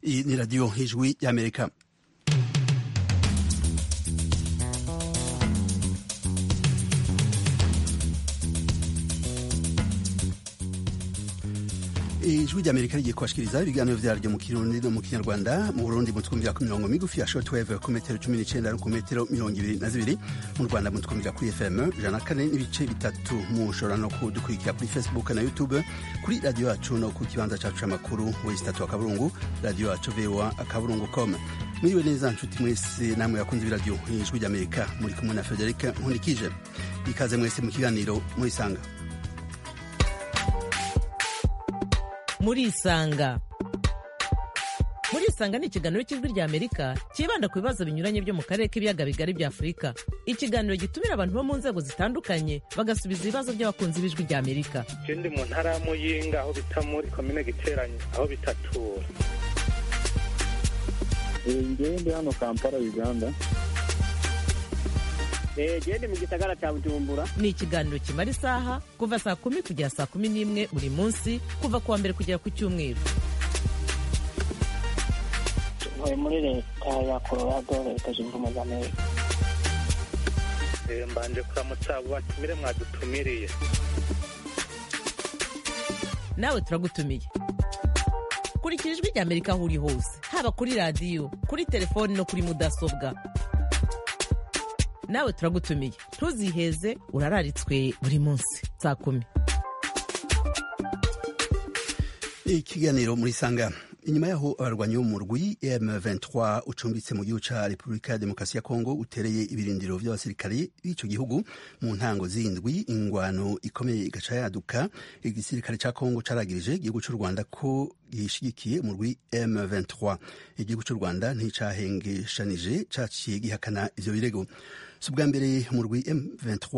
Hii ni Radio Hijwi ya Amerika. ijwi rya amerika rigiye kubashikiriza ibiganiro vyaryo mu kirundi no mu kinyarwanda mu burundi mu twumvira ku mirongo migufi ya shortwave ku metero cumi n'icenda no ku metero mirongo ibiri na zibiri mu rwanda mu twumvira kuri fm ijana na kane n'ibice bitatu mushobora no kudukurikira kuri facebook na youtube kuri radiyo yacu no ku kibanza cacu c'amakuru wesi tatu akaburungu radiyo yacu voa akaburungu com mwiriwe neza nshuti mwese namwe yakunze ibiradiyo ijwi rya amerika muri kumwe na frederic nkunikije ikaze mwese mu kiganiro murisanga murisanga murisanga ni ikiganiro cy'ijwi rya amerika cyibanda ku bibazo binyuranye byo mu karere k'ibiyaga bigari bya afurika ikiganiro gitumira abantu bo mu nzego zitandukanye bagasubiza ibibazo by'abakunzi b'ijwi rya amerika ndi mu ntara ya muyinga aho bita muri komine giteranye aho bitatura ngende hano kampala uganda gende mu gisagara cya bujumbura ni ikiganiro kimara isaha kuva saa kumi kugera saa kumi n'imwe buri munsi kuva ku wa mbere kugera ku cyumweru tuvuye muri leta ya colorado leta zunze ubumwe za amerika mbanje kuramutsa abo batumire mwadutumiriye nawe turagutumiye kurikira ijwi rya amerika aho uri hose haba kuri radiyo kuri telefoni no kuri mudasobwa nawe turagutumiye ntuziheze urararitswe buri munsi saa kumi ikiganiro muri sanga inyuma yaho abarwanyi b'umurwi M23 ucumbitse mu gihugu ca Republika ya Demokarasi ya Kongo utereye ibirindiro vy'abasirikare b'ico gihugu mu ntango zindwi ingwano ikomeye igaca yaduka igisirikare ca Kongo caragirije igihugu c'u Rwanda ko gishigikiye umurwi M23 igihugu c'u Rwanda nticahengeshanije caciye gihakana ivyo birego si ubwa mbere umurwi M23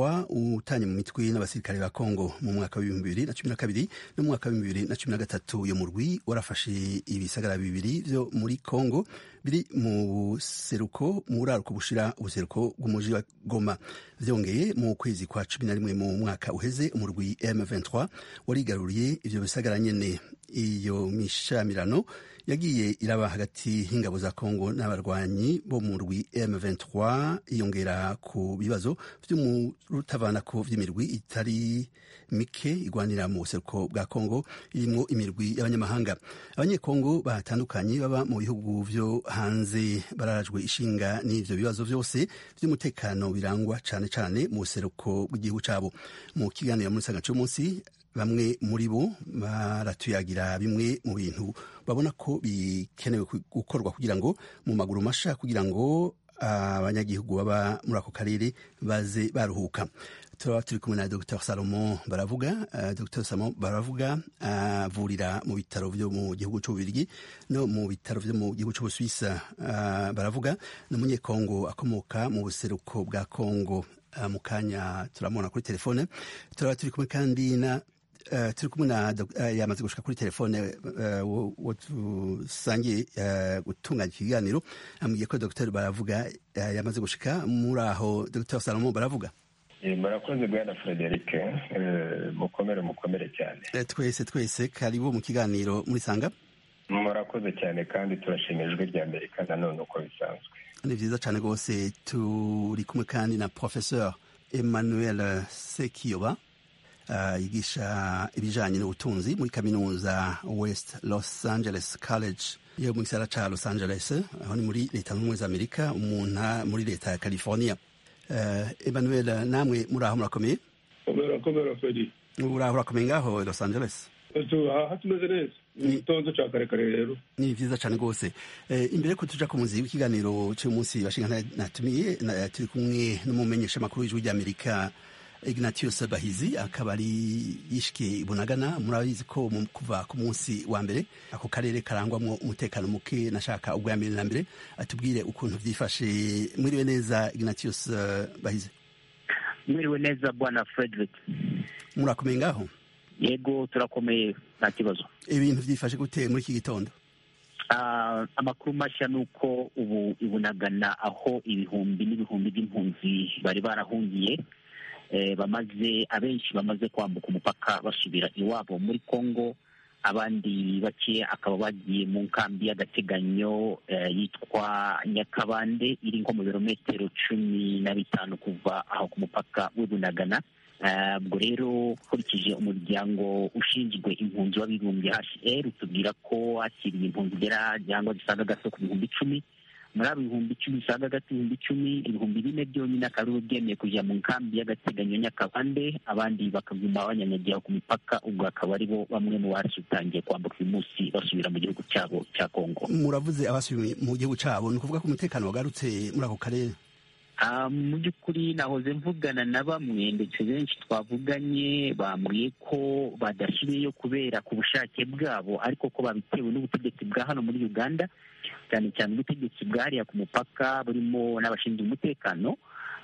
utanye mu mitwe n'abasirikare ba Kongo mu mwaka w'ibihumbi bibiri na cumi na kabiri no mu mwaka w'ibihumbi bibiri na cumi na gatatu uyo murwi warafashe ibisagara bibiri vyo muri Kongo biri mu buseruko mu buraruko bushira ubuseruko bw'umuji wa Goma vyongeye mu kwezi kwa cumi na rimwe mu mwaka uheze umurwi M23 warigaruriye ivyo bisagara nyene iyo mishamirano yagiye iraba hagati y'ingabo za Kongo n'abarwanyi bo mu rwi M23 iyongera ku bibazo vy'umurutavanako vy'imirwi itari mike igwanira mu buseruko bwa Kongo irimwo imirwi y'abanyamahanga abanyekongo batandukanye baba mu bihugu vyo hanze bararajwe ishinga n'ivyo bibazo vyose vy'umutekano birangwa cane cane mu buseruko bw'igihugu cabo mu kiganiro muri sanga cy'umunsi bamwe muri bo baratuyagira bimwe mu bintu babona ko bikenewe gukorwa kugira ngo mu maguru masha kugira ngo abanyagihugu baba muri ako karere baze baruhuka turaba turi kumwe na dr salomo baravuga dr salomo baravuga avurira mu bitaro vyo mu gihugu c'ububirigi no mu bitaro vyo mu gihugu c'ubuswisa baravuga ni umunyekongo akomoka mu buseruko bwa kongo mu kanya turamubona kuri telefone turaba turi kumwe kandi na turi kumwe na yamaze gushika kuri telefone uwo dusangiye gutunganya ikiganiro amubwiye ko dogiteri baravuga yamaze gushika muri aho dogiteri salomo baravuga murakoze bwana frederic mukomere mukomere cyane twese twese karibu mu kiganiro murisanga murakoze cyane kandi turashima ijwi rya amerika nanone uko bisanzwe ni vyiza cane rwose turi kumwe kandi na professeur emmanuel sekiyoba yigisha ibijanye n'ubutunzi muri kaminuza west los angeles college yo mu gisagara ca los angeles aho ni muri leta zunze ubumwe za amerika umuntu muri leta ya california emmanuel namwe muraho murakomeye murakomera fedi uraho urakomeye ngaho los angeles aha tumeze neza ni igitonzo cya karekare rero ni vyiza cane rwose imbere ko tuja ku muzi w'ikiganiro c'umunsi bashinga natumiye turi kumwe n'umumenyeshamakuru w'ijwi ry'amerika ignatius bahizi akaba ari yishyikiye ibunagana murabizi ko kuva ku munsi wa mbere ako karere karangwamo umutekano muke nashaka ubwa mbere na mbere atubwire ukuntu byifashe mwiriwe neza ignatius bahizi mwiriwe neza bwana frederick murakomeye ngaho yego turakomeye nta kibazo ibintu byifashe gute muri iki gitondo amakuru mashya ni uko ubu ibunagana aho ibihumbi n'ibihumbi by'impunzi bari barahungiye bamaze abenshi bamaze kwambuka umupaka basubira iwabo muri congo abandi bake akaba bagiye mu nkambi y'agateganyo eh, yitwa nyakabande iri nko mu birometero cumi na bitanu kuva aho ku mupaka w'i bunagana Eh, ubwo rero ukurikije umuryango ushinzwe impunzi w'abibumbye hr tubwira ko wakiriye impunzi igera cyangwa zisaga gato ku bihumbi icumi muri abo bihumbi icumi bisaga gato ibihumbi icumi ibihumbi bine byonyine akaba aribo byemeye kujya mu nkambi y'agateganyo nyakabande abandi bakaguma banyanyagira ku mipaka ubwo akaba aribo bamwe mu basutangiye kwambuka uyu munsi basubira mu gihugu cyabo cya kongo muravuze abasubiye mu gihugu cyabo ni ukuvuga ko umutekano wagarutse muri ako karere Ah, mu by'ukuri nahoze mvugana na bamwe ndetse benshi twavuganye bambwiye ko badasubiyeyo kubera ku bushake bwabo ariko ko babitewe n'ubutegetsi bwa hano muri uganda cyane cyane ubutegetsi bwariya ku mupaka burimo n'abashinzwe umutekano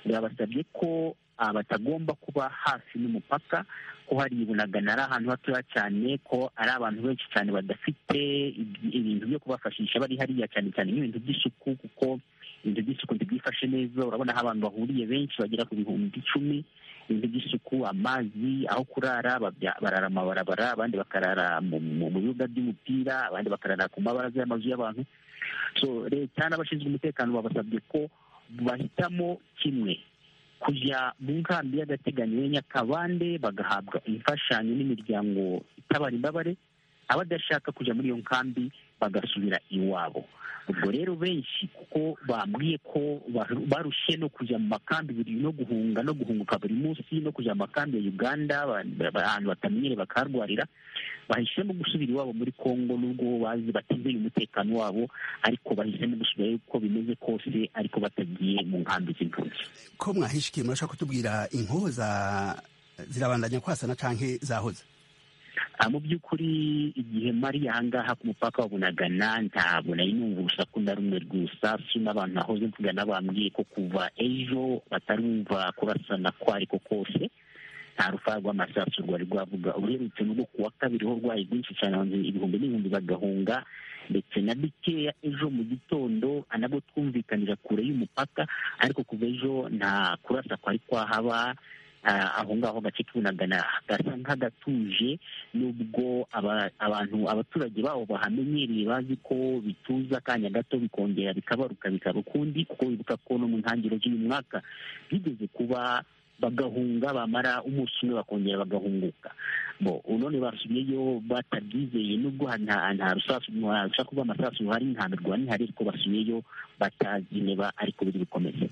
babasabye ko ah, batagomba kuba hafi n'umupaka ko hari ibunagana ari ahantu hatoya cyane ko ari abantu benshi cyane badafite ibi- ibintu byo kubafashisha bari hariya cyane cyane nk'ibintu by'isuku kuko ibintu by'isuku ntibyifashe neza urabona aho abantu bahuriye benshi bagera ku bihumbi icumi ibintu by'isuku amazi aho kurara babya- barara amabarabara abandi bakarara mu mu- mu bibuga by'umupira abandi bakarara ku mabaraza y'amazu y'abantu so leta n'abashinzwe umutekano babasabye ko bahitamo kimwe kujya mu nkambi y'agateganyo ya nyakabande bagahabwa imfashanyo n'imiryango itabara imbabare abadashaka kujya muri iyo nkambi bagasubira iwabo ubwo rero benshi kuko bambwiye ko baru- barushye no kujya mu makambi buri no guhunga no guhunguka buri munsi no kujya mu makambi ya uganda ba- ba- ahantu batamenyere bakaharwarira bahisemo gusubira iwabo muri kongo n'ubwo bazi batizeye umutekano wabo ariko bahisemo gusubirayo uko bimeze kose ariko batagiye mu nkambi z'impunzi ko mwahishikiye murashaka kutubwira inkoza zirabandanya kwasana canke zahoze Ah, mu by'ukuri igihe mari ahangaha ku mupaka wa bunagana ntabwo nari numva urusaku na rumwe rw'isasu n'abantu nahoze mvugana bambwiye ko kuva ejo batarumva kurasana ko ariko kose nta rufa rw'amasasu rwari rwavuga uherutse n'ubwo ku wa kabiri ho rwaye rwinshi cyane abantu ibihumbi n'ibihumbi bagahunga ndetse na bikeya ejo mu gitondo nabwo twumvikanira kure y'umupaka ariko kuva ejo nta kurasa kwari kwahaba ah, aho ngaho agace k'ubunagana gasa nk'agatuje nubwo aba- abantu abaturage babo bahamenyereye bazi ko bituza akanya gato bikongera bikabaruka bikaba ukundi kuko bibuka ko no mu ntangiriro z'uyu mwaka bigeze kuba bagahunga bamara umunsi umwe bakongera bagahunguka bo none basubiyeyo batabyizeye nubwo ha- nta nta rusasu nta rusaku rw'amasasu ruhari nta mirwa nihari ariko basubiyeyo batazi niba ariko biri bukomeze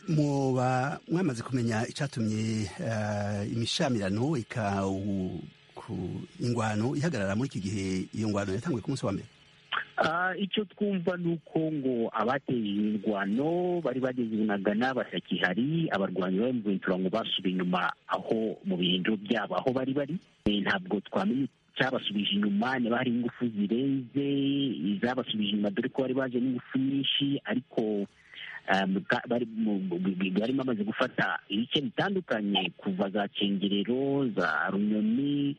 muba mwamaze kumenya icyatumye eh, imishamirano ikawu ku ingwano ihagarara muri iki gihe iyo ngwano yatanguye ku munsi wa mbere Ah, icyo twumva ni uko ngo abateye imirwano bari bageze i bunagana batakihari abarwanyi ba mventura ngo basubiye inyuma aho mu birindiro byabo aho bari bari Eh, ntabwo twamenye icyabasubije inyuma niba hari ingufu zirenze izabasubije inyuma dore ko bari baje n'ingufu nyinshi ariko ah, mu ka- bari mu- mu- mu- bari bamaze gufata ibice bitandukanye kuva za cengerero za runyoni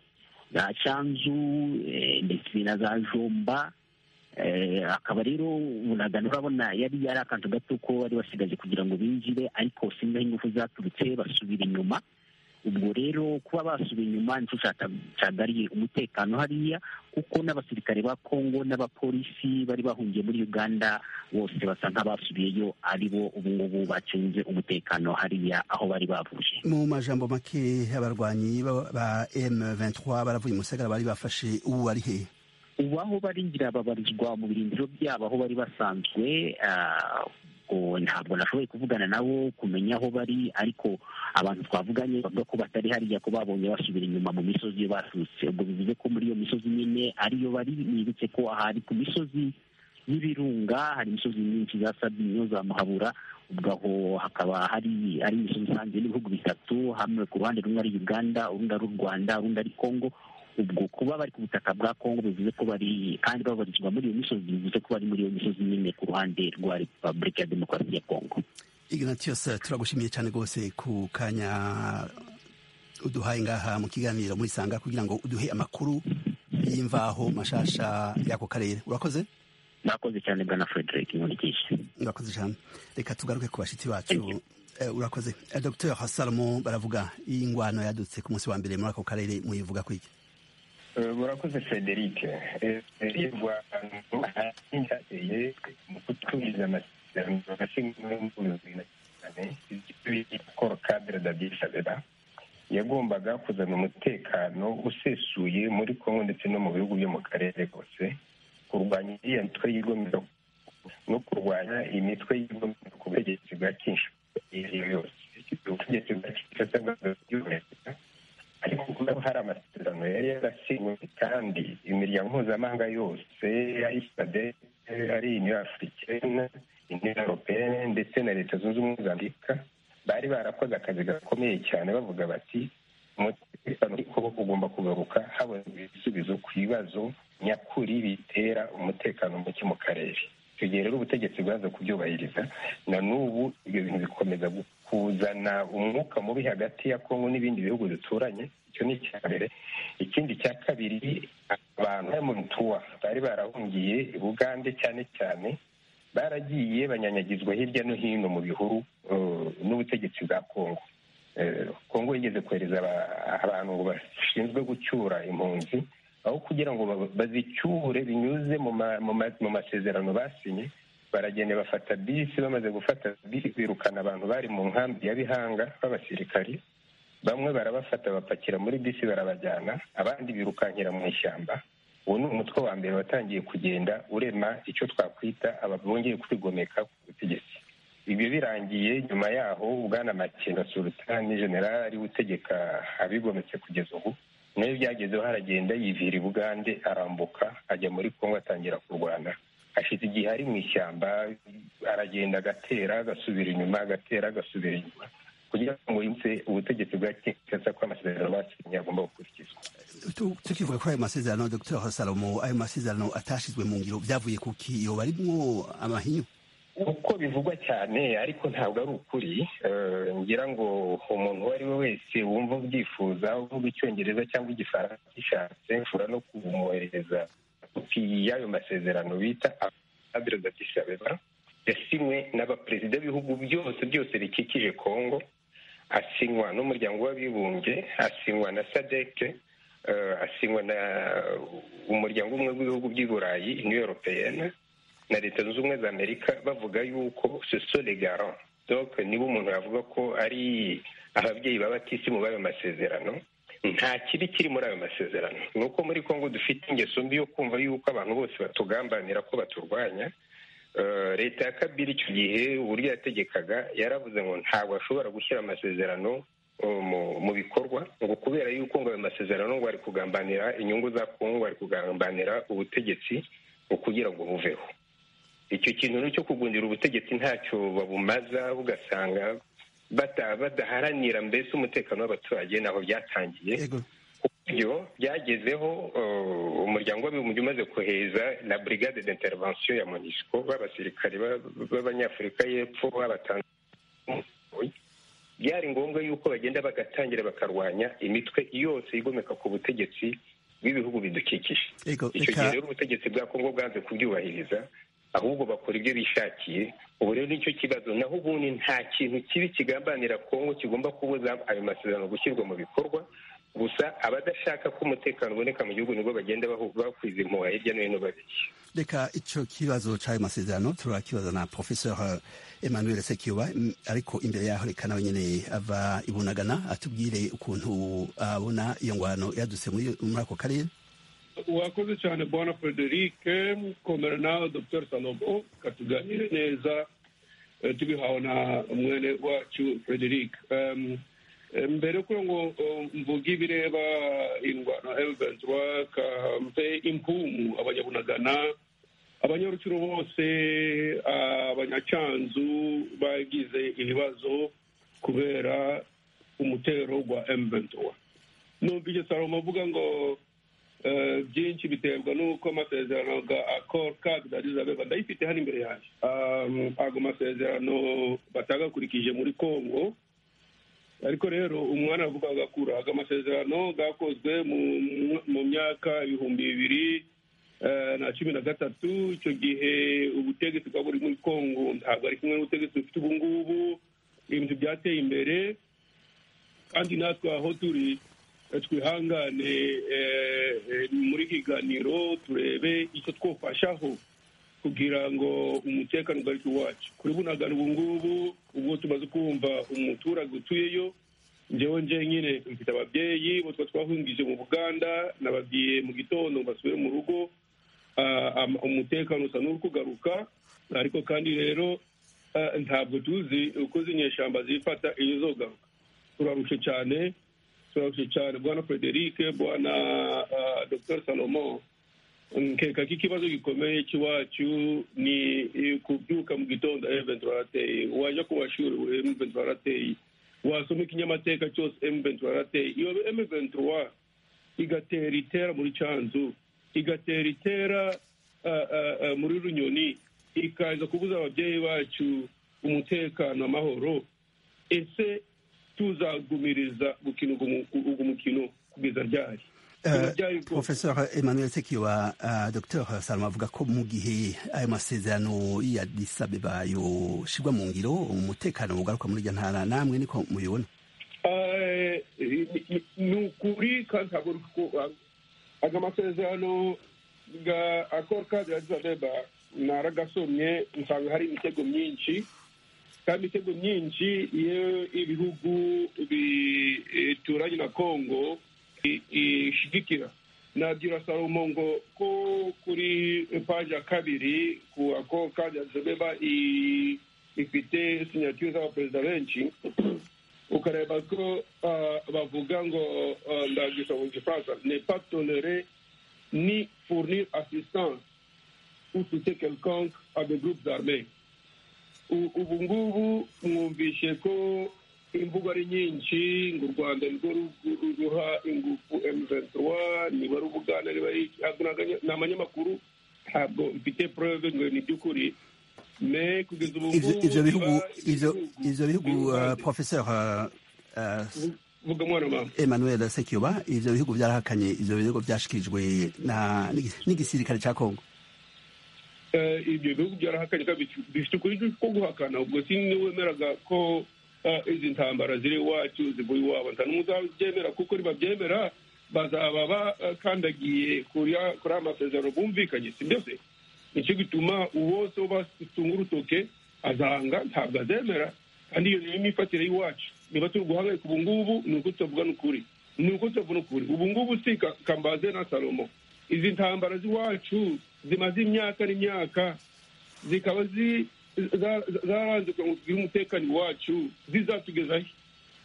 za cyanzu eh, ndetse na za jomba Eh, akaba rero bunagana urabona yari yari akantu gato ko bari basigaje kugira ngo binjire ariko singaho ingufu zaturutse basubira inyuma ubwo rero kuba basubiye inyuma nicyo cyata- cyagariye umutekano hariya kuko n'abasirikare ba kongo n'abapolisi bari bahungiye muri uganda bose basa nk'abasubiyeyo ari bo ubu ngubu bacunze umutekano hariya aho bari bavuye mu majambo make abarwanyi ba- ba M23 baravuye umusagara bari bafashe ubu ari hehe ubu aho bari ngira babarizwa mu birindiro byabo aho bari basanzwe ah, ubwo ntabwo nashoboye kuvugana nabo kumenya aho bari ariko abantu twavuganye bavuga ko batari hariya ko babonye basubira inyuma mu misozi iyo baturutse ubwo bivuze ko muri iyo misozi nyine ariyo bari nibutse ko ahari ku misozi y'ibirunga hari imisozi myinshi za sabinyo za muhabura ubwo aho hakaba hari ari imisozi isanzwe n'ibihugu bitatu hamwe ku ruhande rumwe ari uganda urundi ari u rwanda urundi ari kongo ubwo kuba bari ku butaka bwa kongo bivuze ko bari kandi babarizwa muri iyo misozi bivuze ko bari muri iyo misozi nyine ku ruhande rwa repubulika ya demokarasi ya kongo Ignatius turagushimiye cyane rwose ku kanya uduhaye ngaha mu kiganiro muri sanga kugira ngo uduhe amakuru y'imvaho mashasha y'ako karere urakoze mwakoze cyane bwana frederick nkurikije urakoze cyane reka tugaruke ku bashyitsi bacu Eh, urakoze Eh, dr salomo baravuga iyi ngwano yadutse ku munsi wa mbere muri ako karere muyivuga kwiki murakoze frederic rivwa hateye mu kutumiza amasezerano paul cadre dadisabera yagombaga kuzana umutekano usesuye muri congo ndetse no mu bihugu byo mu karere kose kurwanya iriya mitwe y'igomero no kurwanya imitwe y'igomero ku butegetsi bwa kinshasa yose ubutegetsi bwa kinshasa bw'ubuyobozi ariko kuko hari amasezerano yari yarasinywe kandi imiryango mpuzamahanga yose ari sade ari uniyo afurikene uniyo europeyene ndetse na leta zunze ubumwe za amerika bari barakoze akazi gakomeye cyane bavuga bati umutekano w'igihugu ugomba kugaruka haboneka ibisubizo ku bibazo nyakuri bitera umutekano muke mu karere icyo gihe rero ubutegetsi bwaza kubyubahiriza na n'ubu ibyo bintu bikomeza kuzana umwuka mubi hagati ya kongo n'ibindi bihugu duturanye icyo ni icya mbere ikindi cya kabiri abantu bari mu mituwa bari barahungiye bugande cyane cyane baragiye banyanyagizwa hirya no hino mu bihuru n'ubutegetsi bwa kongo kongo yigeze kohereza abantu bashinzwe gucyura impunzi aho kugira ngo bazicyure binyuze mu masezerano basinye baragenda bafata bisi bamaze gufata bisi birukana abantu bari mu nkambi ya bihanga b'abasirikari bamwe barabafata bapakira muri bisi barabajyana abandi birukankira mu ishyamba uwo ni umutwe wa mbere watangiye kugenda urema icyo twakwita bongeye kwigomeka ku butegetsi ibyo birangiye nyuma yaho ubwana makenga sultani general ari utegeka abigometse kugeza ubu nayo byagezeho haragenda yivira i bugande arambuka ajya muri kongo atangira kurwana hashize igihe ari mu ishyamba aragenda agatera agasubira inyuma agatera agasubira inyuma kugira ngo yumve ubutegetsi bwa kinshasa ko amasezerano basinye agomba gukurikizwa tukivuga kuri ayo masezerano dr salomo ayo masezerano atashizwe mu ngiro byavuye ku kiyo barimwo amahinyu uko bivugwa cyane ariko ntabwo ari ukuri ngira ngo umuntu uwo ari we wese wumva ubyifuza uvuga icyongereza cyangwa igifaransa gishatse ushobora no kumwoherereza kopi y'ayo masezerano bita adereza disabeba yasinywe n'abaperezida b'ibihugu byose byose bikikije kongo asinywa n'umuryango w'abibumbye asinywa na sadeke asinywa na umuryango umwe w'ibihugu by'i burayi niyo yoropeyene na leta zunze ubumwe za amerika bavuga yuko soso legaro doke niba umuntu yavuga ko ari ababyeyi batisi muri ayo masezerano nta kibi kiri muri ayo masezerano ni uko muri congo dufite ingeso mbi yo kumva yuko abantu bose batugambanira ko baturwanya leta ya kabiri icyo gihe uburyo yategekaga yaravuze ngo ntabwo ashobora gushyira amasezerano mu bikorwa ngo kubera yuko ngo ayo masezerano ngo ari kugambanira inyungu za kongo ari kugambanira ubutegetsi ngo kugira ngo buveho icyo kintu cyo kugundira ubutegetsi ntacyo babumaza ugasanga badaharanira mbese umutekano w'abaturage ntaho byatangiye ku buryo byagezeho umuryango w'abibumbye umaze kohereza na brigade d'intervention ya monisco b'abasirikare b'abanyafurika y'epfo byari ngombwa yuko bagenda bagatangira bakarwanya imitwe yose igomeka ku butegetsi bw'ibihugu bidukikije icyo gihe rero ubutegetsi bwa kongo bwanze kubyubahiriza ahubwo bakora ibyo bishakiye ubu rero nicyo kibazo naho ubundi nta kintu kibi kigambanira kongo kigomba kubuza ayo masezerano gushyirwa mu bikorwa gusa abadashaka ko umutekano uboneka mu gihugu nibwo bagenda bakwiza impuha hirya no hino babiri reka icyo kibazo cy'ayo masezerano turakibaza na professeur emmanuel sekiba ariko imbere yaho reka nawe nyine ava ibunagana atubwire ukuntu abona iyo ngwano yadutse muri ako karere wakoze cyane bona frederic komera nawe dr salomo katuganire neza tubihawe na mwene wacu frederic mbere y'uko ngo mvuge ibireba indwara eventura kampe impumu abanyabunagana abanyaruciro bose abanyacanzu bagize ibibazo kubera umutero wa eventura nubwo icyo salomo avuga ngo byinshi biterwa n'uko amasezerano ya akoro kadi dadizabeba ndayifite hano imbere yanjye ago masezerano batagakurikije muri congo ariko rero umwana aravuga agakura aga amasezerano gakozwe mu myaka ibihumbi bibiri na cumi na gatatu icyo gihe ubutegetsi bwa buri muri congo ntabwo ari kumwe n'ubutegetsi bufite ubu ngubu ibintu byateye imbere kandi natwe aho turi twihangane muri higaniro turebe icyo twofashaho kugira ngo umutekano ugarike iwacu kuri bunagana ubu ngubu ubwo tumaze kumva umuturage utuyeyo njyewe njye nyine mfite ababyeyi bo tuba twahungije mu buganda nababwiye mu gitondo ngo basubire mu rugo umutekano usa n'uri kugaruka ariko kandi rero ntabwo tuzi uko z'inyeshyamba zifata iyo zogaruka turarushe cyane turarushe cyane bwana frederic bwana dr salomo nkeka ko ikibazo gikomeye cy'iwacu ni kubyuka mu gitondo emuventi warateye wajya ku mashuri emuventi warateye wasoma ikinyamateka cyose emuventi warateye iyo emuventi wa igatera itera muri canzu igatera itera muri runyoni ikaza kubuza ababyeyi bacu umutekano amahoro ese tuzagumiriza gukina ugu mukino kugeza ryari Uh, professeur emmanuel sekiwa uh, dr salama avuga ko mu gihe ayo masezerano ya addis abeba yoshirwa mu ngiro umutekano ugaruka muri iryo ntara namwe niko mubibona uh, ni ukuri kandi ntabwo ayo masezerano ya akoro kadi addis abeba naragasomye nsanga hari imitego myinshi kandi imitego myinshi iyo ibihugu bituranye na kongo ishigikira nabwira salomo ngo ko kuri paji ya kabiri ku ako kadi azobeba ifite sinyatire z'abaperezida benshi ukareba ko bavuga ngo ndagisha mu gifaransa ne pas tolere ni fournir assistance ou soutien quelconque à des groupes armés ubu ngubu mwumvishe ko imvugo ari nyinshi ngo u rwanda nirwo ruha ingufu emuventura niba rubugana niba ni abanyamakuru ntabwo mfite prove ngo ni iby'ukuri kugeza ubu ngubu ibyo bihugu ibyo bihugu professeur vuga mwana mama emmanuel sekiyoba ibyo bihugu byarahakanye ibyo bihugu byashikirijwe n'igisirikare cya kongo ibyo bihugu byarahakanye bifite ukuri ko guhakana ubwo sinwemeraga ko izi ntambara ziri iwacu zivuye iwabo nta n'umuzabyemera kuko nibabyemera bazaba bakandagiye kuri aya masezerano bumvikanye si byo se nicyo gituma uwose batunga urutoke azanga ntabwo azemera kandi iyo niyo myifatire y'iwacu niba turi guhangayika ubu ngubu ni uko tutavuga n'ukuri ni uko tutavuga n'ukuri ubu ngubu si kambaze na salomo izi ntambara z'iwacu zimaze imyaka n'imyaka zikaba zaranze kugira ngo tugire umutekano iwacu zizatugezayo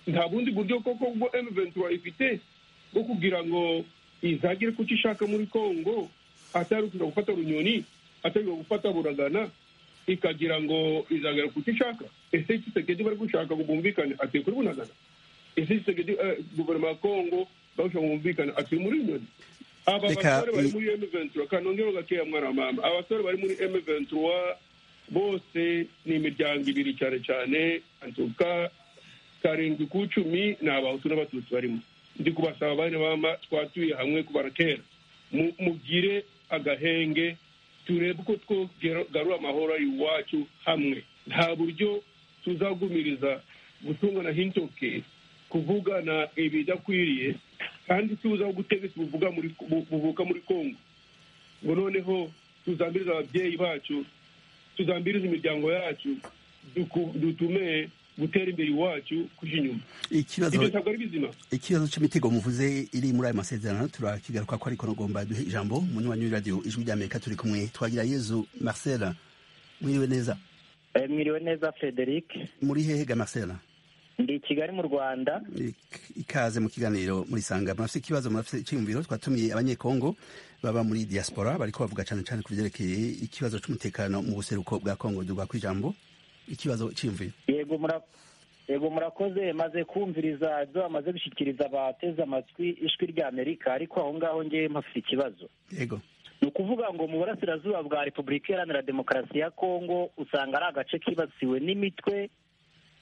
nta bundi buryo koko ubwo emuventura ifite bwo kugira ngo izagire ku cyo ishaka muri congo atari ukuza gufata runyoni atari gufata buragana ikagira ngo izagera ku cyo ishaka ese kisekedi bari gushaka ngo bumvikane ateye kuri bunagana ese kisekedi guverinoma ya congo barushaka ngo bumvikane ateye muri runyoni abasore bari muri emuventura kanongero gakeya mwana wa mama abasore bari muri emuventura bose ni imiryango ibiri cyane cyane antuka karindwi ku icumi ni abahutu n'abatutsi barimo ndi kubasaba bane bama twatuye hamwe kubara kera mugire agahenge turebe uko twogarura amahoro iwacu hamwe nta buryo tuzagumiriza gutungana hintoke kuvugana ibidakwiriye kandi tuza ubutegetsi buvuka muri kongo ngo noneho tuzambiriza ababyeyi bacu tuzambiriza imiryango yacu dutume gutera imbere iwacu kujya inyuma ibyo ntabwo ari bizima ikibazo cy'imitego muvuze iri muri aya masezerano turakigaruka ko ariko nagomba duhe ijambo munywanyi w'iradiyo ijwi ry'amerika turi kumwe twagira yezu marcela mwiriwe neza mwiriwe neza frederic muri hehega marcela ndi kigali mu rwanda ikaze mu kiganiro murisanga murafite ikibazo murafite icyiyumviro twatumiye abanyekongo baba muri diaspora bariko bavuga cyane cyane ku byerekeye ikibazo cy'umutekano mu buseruko bwa kongo dubwa ku ijambo ikibazo cyiyumviro yego yego murakoze maze kumviriza ibyo bamaze gushyikiriza abateze amatwi ijwi rya amerika ariko aho ngaho ngewe mpafite ikibazo yego ni ukuvuga ngo mu burasirazuba bwa repubulika iharanira demokarasi ya kongo usanga ari agace kibasiwe n'imitwe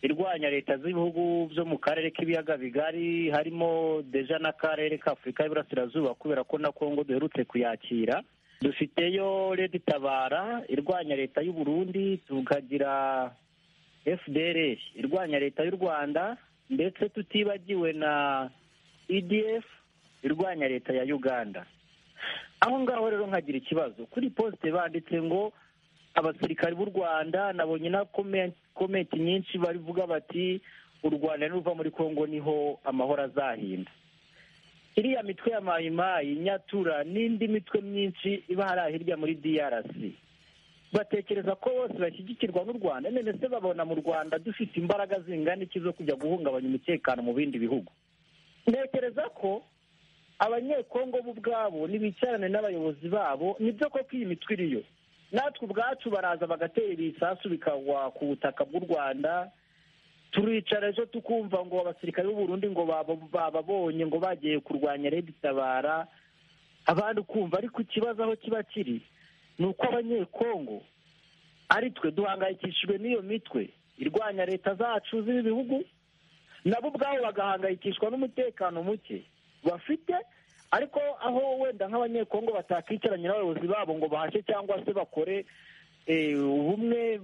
irwanya leta z'ibihugu byo mu karere k'ibiyaga bigari harimo deja n'akarere k'afurika y'iburasirazuba kubera ko na kongo duherutse kuyakira dufiteyo leta itabara irwanya leta y'u Burundi tukagira fdr irwanya leta y'u rwanda ndetse tutibagiwe na edf irwanya leta ya uganda aho ngaho rero nkagira ikibazo kuri posite banditse ngo abasirikari b'u rwanda nabonye na komenti nyinshi barivuga bati u rwanda niruva muri kongo niho amahoro azahinda iriya mitwe ya mayimayi nyatura n'indi mitwe myinshi iba hariya hirya muri drc batekereza ko bose bashyigikirwa n'u rwanda none se babona mu rwanda dufite imbaraga zingana iki zo kujya guhungabanya umutekano mu bindi bihugu ntekereza ko abanyekongo bo ubwabo nibicarane n'abayobozi babo nibyo koko iyi mitwe iriyo natwe ubwacu baraza bagatera ibisasu bikagwa ku butaka bw'u rwanda turicara ejo tukumva ngo abasirikare b'uburundi ngo bababonye ngo bagiye kurwanya tabara abandi ukumva ariko ikibazo aho kiba kiri ni uko abanyekongo ari twe duhangayikishijwe n'iyo mitwe irwanya leta zacu z'ibi bihugu nabo ubwabo bagahangayikishwa n'umutekano muke bafite ariko aho wenda nk'abanyekongo batakicaranye n'abayobozi babo ngo bahashe cyangwa se bakore ubumwe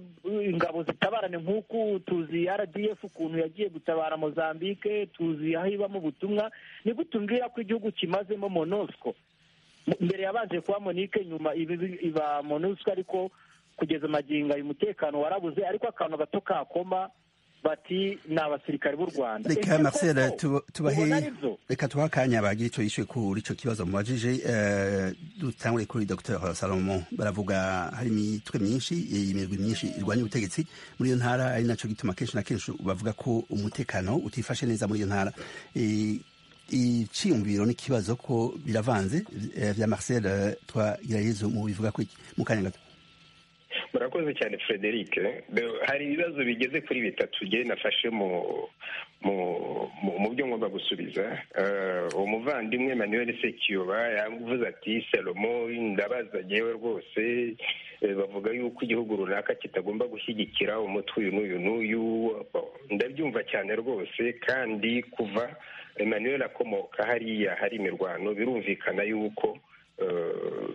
ingabo zitabarane nk'uku tuzi rdf ukuntu yagiye gutabara mozambique tuzi aho ibamo ubutumwa nigutumbwira ko igihugu kimazemo monosco mbere yabanje kuba monique nyuma iba monosco ariko kugeza amagingo ayo umutekano warabuze ariko akantu gato kakoma bati ni abasirikare b'u rwanda reka marcel tubahe reka tubahe akanya bagira icyo yishyuye kuri icyo kibazo mubajije dutangure kuri dr salomo baravuga hari imitwe myinshi imirwi myinshi irwanya ubutegetsi muri iyo ntara ari nacyo gituma kenshi na kenshi bavuga ko umutekano utifashe neza muri iyo ntara iciyumviro n'ikibazo ko biravanze bya marcel twagirayezo mu bivuga mu kanya gato murakoze cyane frederic hari ibibazo bigeze kuri bitatu ngewe nafashe mu mu byo ngomba gusubiza umuvandimwe manuel sekiyoba yavuze ati selomo ndabaza ngewe rwose bavuga yuko igihugu runaka kitagomba gushyigikira umutwe uyu n'uyu n'uyu ndabyumva cyane rwose kandi kuva manuel akomoka hariya hari imirwano birumvikana yuko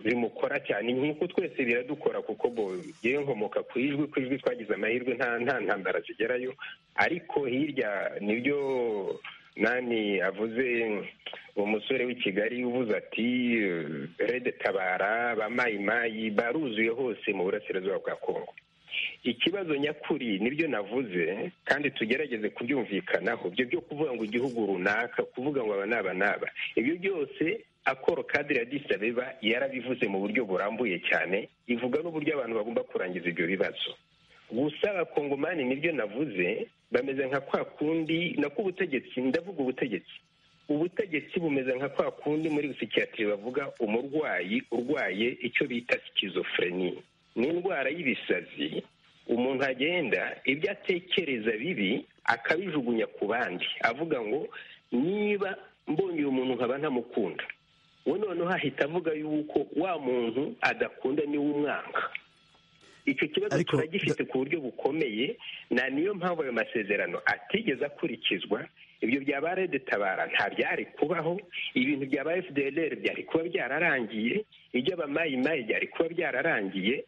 bimukora cyane nk'uko twese biradukora kuko yewe nkomoka ku ijwi ku ijwi twagize amahirwe nta nta ntambara zigerayo ariko hirya nibyo nani avuze uwo musore w'i kigali uvuze ati rede tabara ba mayimayi baruzuye hose mu burasirazuba bwa kongo ikibazo nyakuri nibyo navuze kandi tugerageze kubyumvikanaho ibyo byo kuvuga ngo igihugu runaka kuvuga ngo aba n'aba n'aba ibyo byose akoro kadire ya disabeba yarabivuze mu buryo burambuye cyane ivuga n'uburyo abantu bagomba kurangiza ibyo bibazo gusa abakongomani nibyo navuze bameze nka kwa kundi nako ubutegetsi ndavuga ubutegetsi ubutegetsi bumeze nka kwa kundi muri busikiyatiri bavuga umurwayi urwaye icyo bita sikizofureni ni indwara y'ibisazi umuntu agenda ibyo atekereza bibi akabijugunya ku bandi avuga ngo niba mbonye uyu muntu nkaba ntamukunda we noneho ahita avuga yuko wa muntu adakunda niwe umwanga icyo kibazo turagifite ku buryo bukomeye na niyo mpamvu ayo masezerano atigeze akurikizwa ibyo byaba rede tabara nta byari kubaho ibintu byaba fdr byari kuba byararangiye iby'abamayimayi byari kuba byararangiye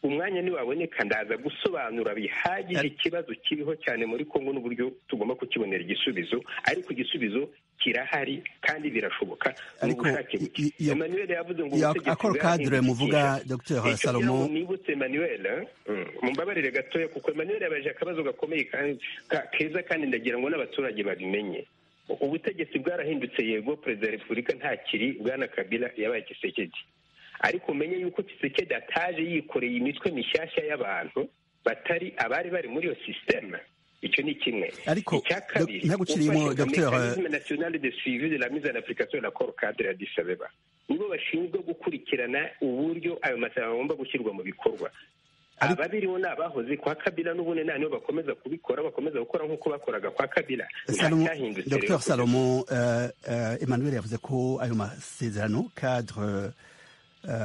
umwanya ntiwaboneka ndaza gusobanura bihagije ikibazo kiriho cyane muri kongo n'uburyo tugomba kukibonera igisubizo ariko igisubizo kirahari kandi birashoboka ni ubushake buke emmanuel yavuze ngo akora kadire muvuga dr salomo nibutse emmanuel mumbabarire gatoya kuko emmanuel yabaje akabazo gakomeye keza kandi ndagira ngo n'abaturage babimenye ubutegetsi bwarahindutse yego perezida wa repubulika ntakiri bwana kabila yabaye kisekedi ariko umenye yuko kisekedi ataje yikoreye imitwe mishyashya y'abantu batari abari bari muri iyo sisiteme icyo ni kimwe ariko ntagucirimo dogiteri nationale de suivi de la mise en application la cor cadre ya disabeba nibo bashinzwe gukurikirana uburyo ayo masezerano agomba gushyirwa mu bikorwa ababiriho ni abahoze kwa kabila n'ubundi nta niyo bakomeza kubikora bakomeza gukora nk'uko bakoraga kwa kabila dr salomo emmanuel yavuze ko ayo masezerano cadre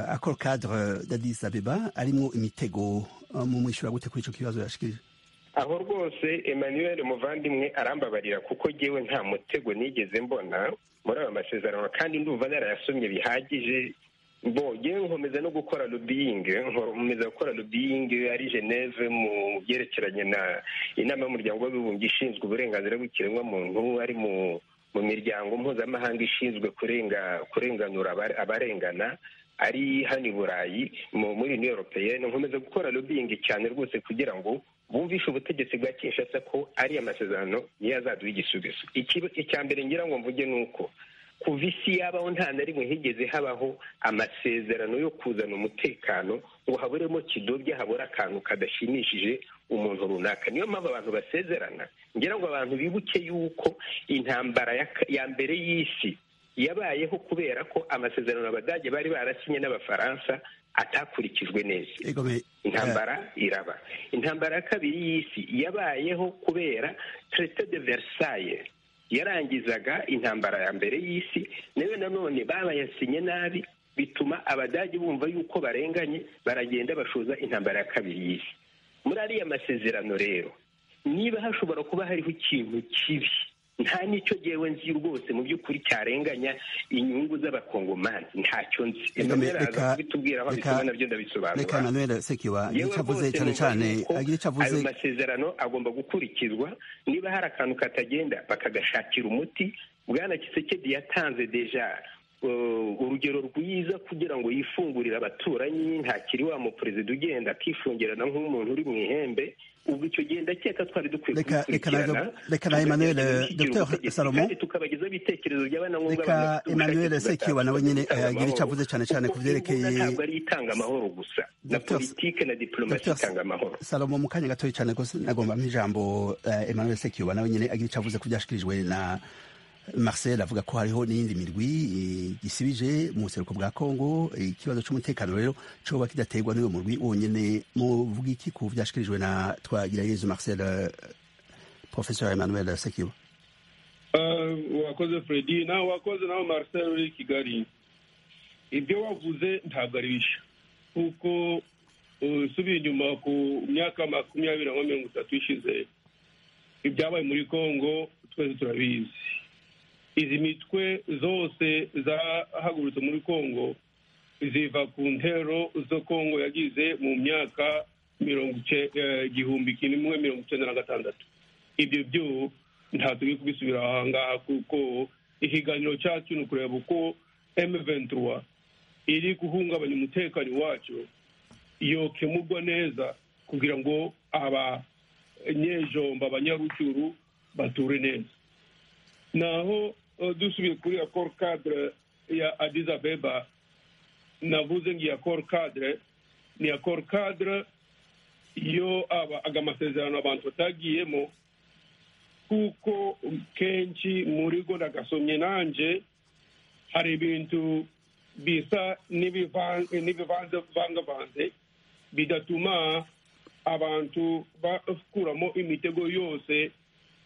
akora kadire d'adis abeba arimo imitego mu mwishyura gute kuri icyo kibazo yashikirije aho rwose emmanuel muvandimwe arambabarira kuko ngewe nta mutego nigeze mbona muri aya masezerano kandi ndumva narayasomye bihagije mbongewe nkomeza no gukora rubiyingi nkomeza gukora rubiyingi ari geneve mu byerekeranye na inama y'umuryango w'abibumbye ishinzwe uburenganzira bw'ikiremwamuntu ari mu mu miryango mpuzamahanga ishinzwe kurenganura abarengana ari hano i burayi muri new europeyeni nkomeza gukora lobbying cyane rwose kugira ngo bumvishe ubutegetsi bwa kinshasa ko ari amasezerano niyo azaduha igisubizo icya mbere ngira ngo mvuge ni uko kuva isi yabaho nta na rimwe higeze habaho amasezerano yo kuzana umutekano ngo haburemo kidobya habura akantu kadashimishije umuntu runaka niyo mpamvu abantu basezerana ngira ngo abantu bibuke yuko intambara ya mbere y'isi yabayeho kubera ko amasezerano abadage bari barasinye n'abafaransa atakurikijwe neza intambara iraba intambara ya kabiri y'isi yabayeho kubera traite de versailles yarangizaga intambara ya mbere y'isi nayo nanone babayasinye nabi bituma abadage bumva yuko barenganye baragenda bashoza intambara ya kabiri y'isi muri ariya masezerano rero niba hashobora kuba hariho ikintu kibi nta n'icyo yewe nzi rwose mu by'ukuri cyarenganya inyungu z'abakongomani ntacyo nzi reka reka nanone sekiba igice avuze cyane cyane igice avuze ayo masezerano agomba gukurikizwa niba hari akantu katagenda bakagashakira umuti bwana kisekedi yatanze deja urugero rwiza kugira ngo yifungurire abaturanyi ntakiri wa muperezida ugenda akifungirana nk'umuntu uri mu ihembe ubu icyo gihe ndakeka twari dukwiye kubikurikirana reka na emmanuel dr salomo tukabagezaho ibitekerezo by'abanankunga reka emmanuel sekiwa nawe nyine agira icyo avuze cyane cyane ku byerekeye ntabwo ari itanga amahoro gusa na politike na diplomasi itanga amahoro salomo mu kanya gatoya cyane rwose nagombamo ijambo emmanuel sekiwa nawe nyine agira icyo avuze ku byashikirijwe na marcel avuga ko hariho n'iyindi mirwi gisibije mu buseruko bwa congo ikibazo cy'umutekano rero cyoba kidaterwa n'uwo murwi wonyine muvuga iki ku byashikirijwe na twagirayezu marcel professeur emmanuel sekiba wakoze fredi nawe wakoze nawe marcel uri kigali ibyo wavuze ntabwo ari bishya kuko usubiye inyuma ku myaka makumyabiri na mirongo itatu ishize ibyabaye muri congo twese turabizi izi mitwe zose zahagurutse muri kongo ziva ku ntero zo kongo yagize mu myaka mirongo igihumbi kimwe mirongo icyenda na gatandatu ibyo byo nta turi kubisubira aha ngaha kuko ikiganiro cyacu ni ukureba uko emuventura iri guhungabanya umutekano wacu yokemurwa neza kugira ngo abanyejomba abanyarucuru bature neza naho dusubiye kuri ya coro kadire ya adiza abeba navuze ngo iya coro kadire ni iya coro kadire yo aga amasezerano abantu batagiyemo kuko kenshi muri go nagasomye nanjye hari ibintu bisa n'ibivangavanze bidatuma abantu bakuramo imitego yose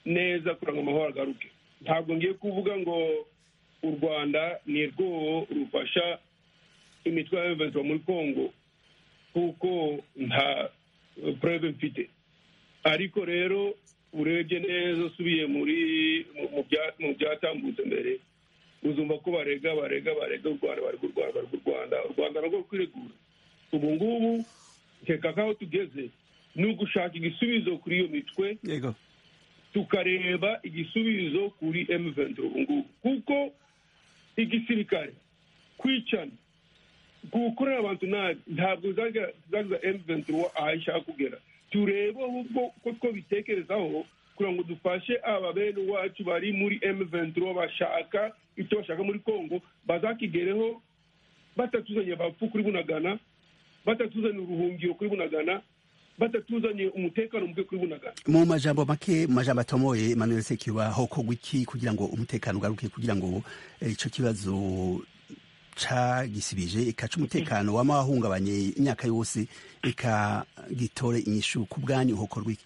neza kugira ngo amahoro agaruke ntabwo ngiye kuvuga ngo u rwanda ni rwo rufasha imitwe ya eventura muri congo kuko nta purebe mfite ariko rero urebye neza usubiye muri mu byatambutse mbere uzumva ko barega barega barega u rwanda bari u rwanda bari u rwanda u rwanda nabwo rukwiregura ubu ngubu nkeka nk'aho tugeze ni ugushaka igisubizo kuri iyo mitwe tukareba igisubizo kuri emuventi ubu ngubu kuko igisirikare kwicana gukorera abantu nabi ntabwo zagiza emuventi aho ishaka kugera turebe ahubwo ko twabitekerezaho kugira ngo dufashe aba bene wacu bari muri emuventi bashaka icyo bashaka muri congo bazakigereho batatuzanye abapfu kuri bunagana batatuzanye uruhungiro kuri bunagana batatuzanye umutekano mubi kuri bunagana mu majambo make mu majambo atomoye emmanuel sekiba ho kogwa iki kugira ngo umutekano ugaruke kugira ngo icyo kibazo cagisibije ikaca umutekano wama wahungabanye imyaka yose eka gitore inyishu ku bwanyu hokorwa iki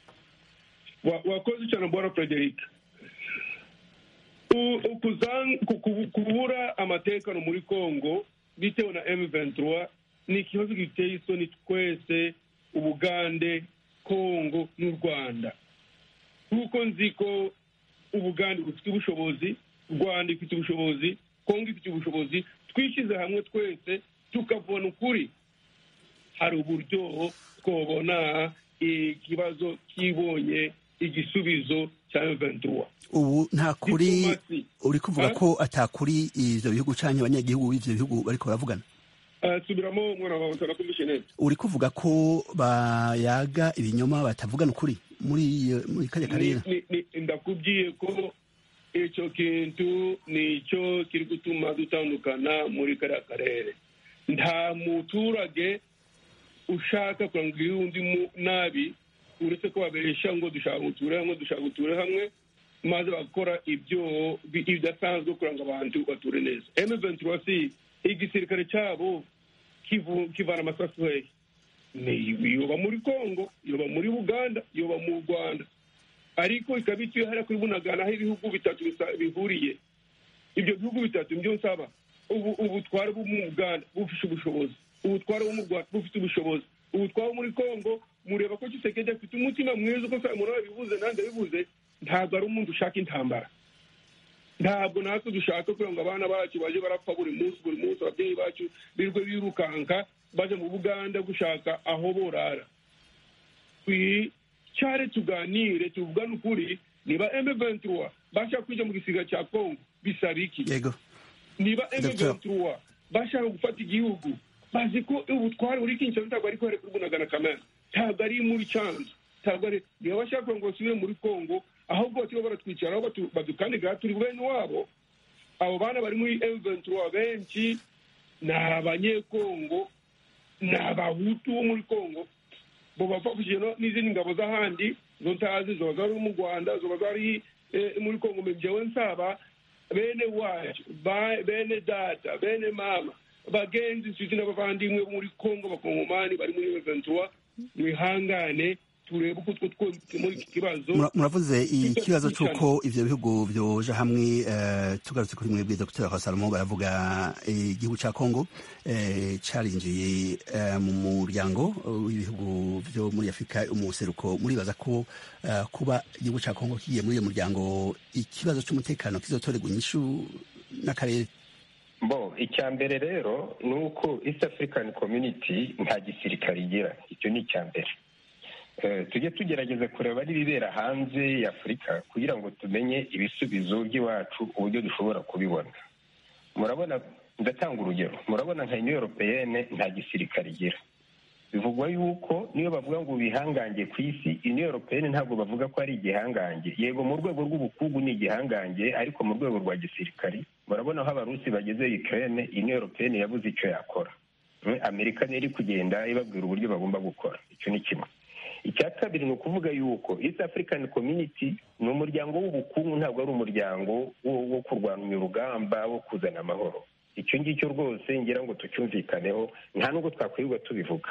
wakoze cyane bwana frederic kubura amatekano muri congo bitewe na m23 ni ikibazo giteye isoni twese ubugande kongo n'u rwanda kuko nzi ko ubugande bufite ubushobozi rwanda ifite ubushobozi kongo ifite ubushobozi twishyize hamwe twese tukavana ukuri hari uburyo twabona ikibazo kibonye igisubizo cya M23 ubu nta kuri uri kuvuga ko atakuri ivyo bihugu canke abanyagihugu b'ivyo bihugu bariko baravugana Eh, subiramo mwana wawe utanakumbishe neza uri kuvuga ko bayaga ibinyoma batavugana ukuri muri iyo- muri kajya karera Ni- ni- ni- ndakubwiye ko icyo kintu nicyo kiri gutuma dutandukana muri kariya karere nta muturage ushaka kurangurira undi mu- nabi uretse ko babesha ngo dushaka gutura hamwe dushaka gutura hamwe maze bagakora ibyo bi- ibidasanzwe kugira ngo abantu bature neza M23 igisirikare cyabo kivu- kivana amasasu hehe Ni- yoba muri congo yoba muri uganda yoba mu rwanda ariko ikaba ituye hariya kuri bunagana aho ibihugu bitatu bisa- bihuriye ibyo bihugu bitatu nibyo nsaba ubu ubutware bwo mu uganda bufite ubushobozi ubutware bwo mu rwanda bufite ubushobozi ubutware bwo muri congo mureba ko kisekedi afite umutima mwiza uko samura yabivuze nanjye yabivuze ntabwo ari umuntu ushaka intambara ntabwo natwe dushaka kugira ngo abana bacu baje barapfa buri munsi buri munsi ababyeyi bacu birirwe birukanka baje mu buganda gushaka aho borara twicare tuganire tuvugane ukuri niba M23 bashaka kwija mu gisiga cya Kongo bisaba iki yego niba Docteur. M23 bashaka gufata igihugu bazi ko ubutware buri Kinshasa ntabwo ari kwere kurwunagana kamera ntabwo ari muri Canzu ntabwo ari niba bashaka ngo basubire muri Kongo ahubwo batiba baratwicaraho batu- badukandiga turi bene wabo abo bana bari muri M23 benshi ni abanyekongo ni abahutu bo muri kongo bo bapfa kugena n'izindi ngabo z'ahandi zo ntazi zoba zari mu rwanda zoba zari eh, muri kongo mbe njyewe nsaba bene wacu ba- bene data bene mama bagenzi nshuti n'abavandimwe bo muri kongo abakongomani bari muri ventura mwihangane turebe uko two twose muri iki kibazo Mura- muravuze ikibazo Tujya twicana. cy'uko ivyo bihugu byoja hamwe eh, tugarutse kuri mwebwe dr hasalomo baravuga eh, igihugu cya congo eh, carinjiye eh, mu muryango w'ibihugu byo muri afurika umuseruko muribaza ko eh, kuba igihugu cya congo kigiye muri iyo muryango ikibazo c'umutekano kizotorerwa inyishu n'akarere bo icya mbere rero ni uko east african community nta gisirikare igira icyo ni icya mbere Eh, tujye tugerageza kureba n'ibibera hanze ya afurika kugira ngo tumenye ibisubizo by'iwacu uburyo dushobora kubibona murabona ndatanga urugero murabona nka union europeyene nta gisirikare igira bivugwa yuko niyo bavuga ngo bihangange ku isi union europeyene ntabwo bavuga ko ari igihangange yego mu rwego rw'ubukungu ni igihangange ariko mu rwego rwa gisirikari murabona aho abarusi bageze ukraine union europeyene yabuze icyo yakora Mm, amerika niyo iri kugenda ibabwira uburyo bagomba gukora icyo ni kimwe icya kabiri ni ukuvuga yuko east african community ni umuryango w'ubukungu ntabwo ari umuryango wo- wo kurwanya urugamba wo kuzana amahoro icyo ngicyo rwose ngira ngo tucyumvikaneho nta nubwo twakwirirwa tubivuga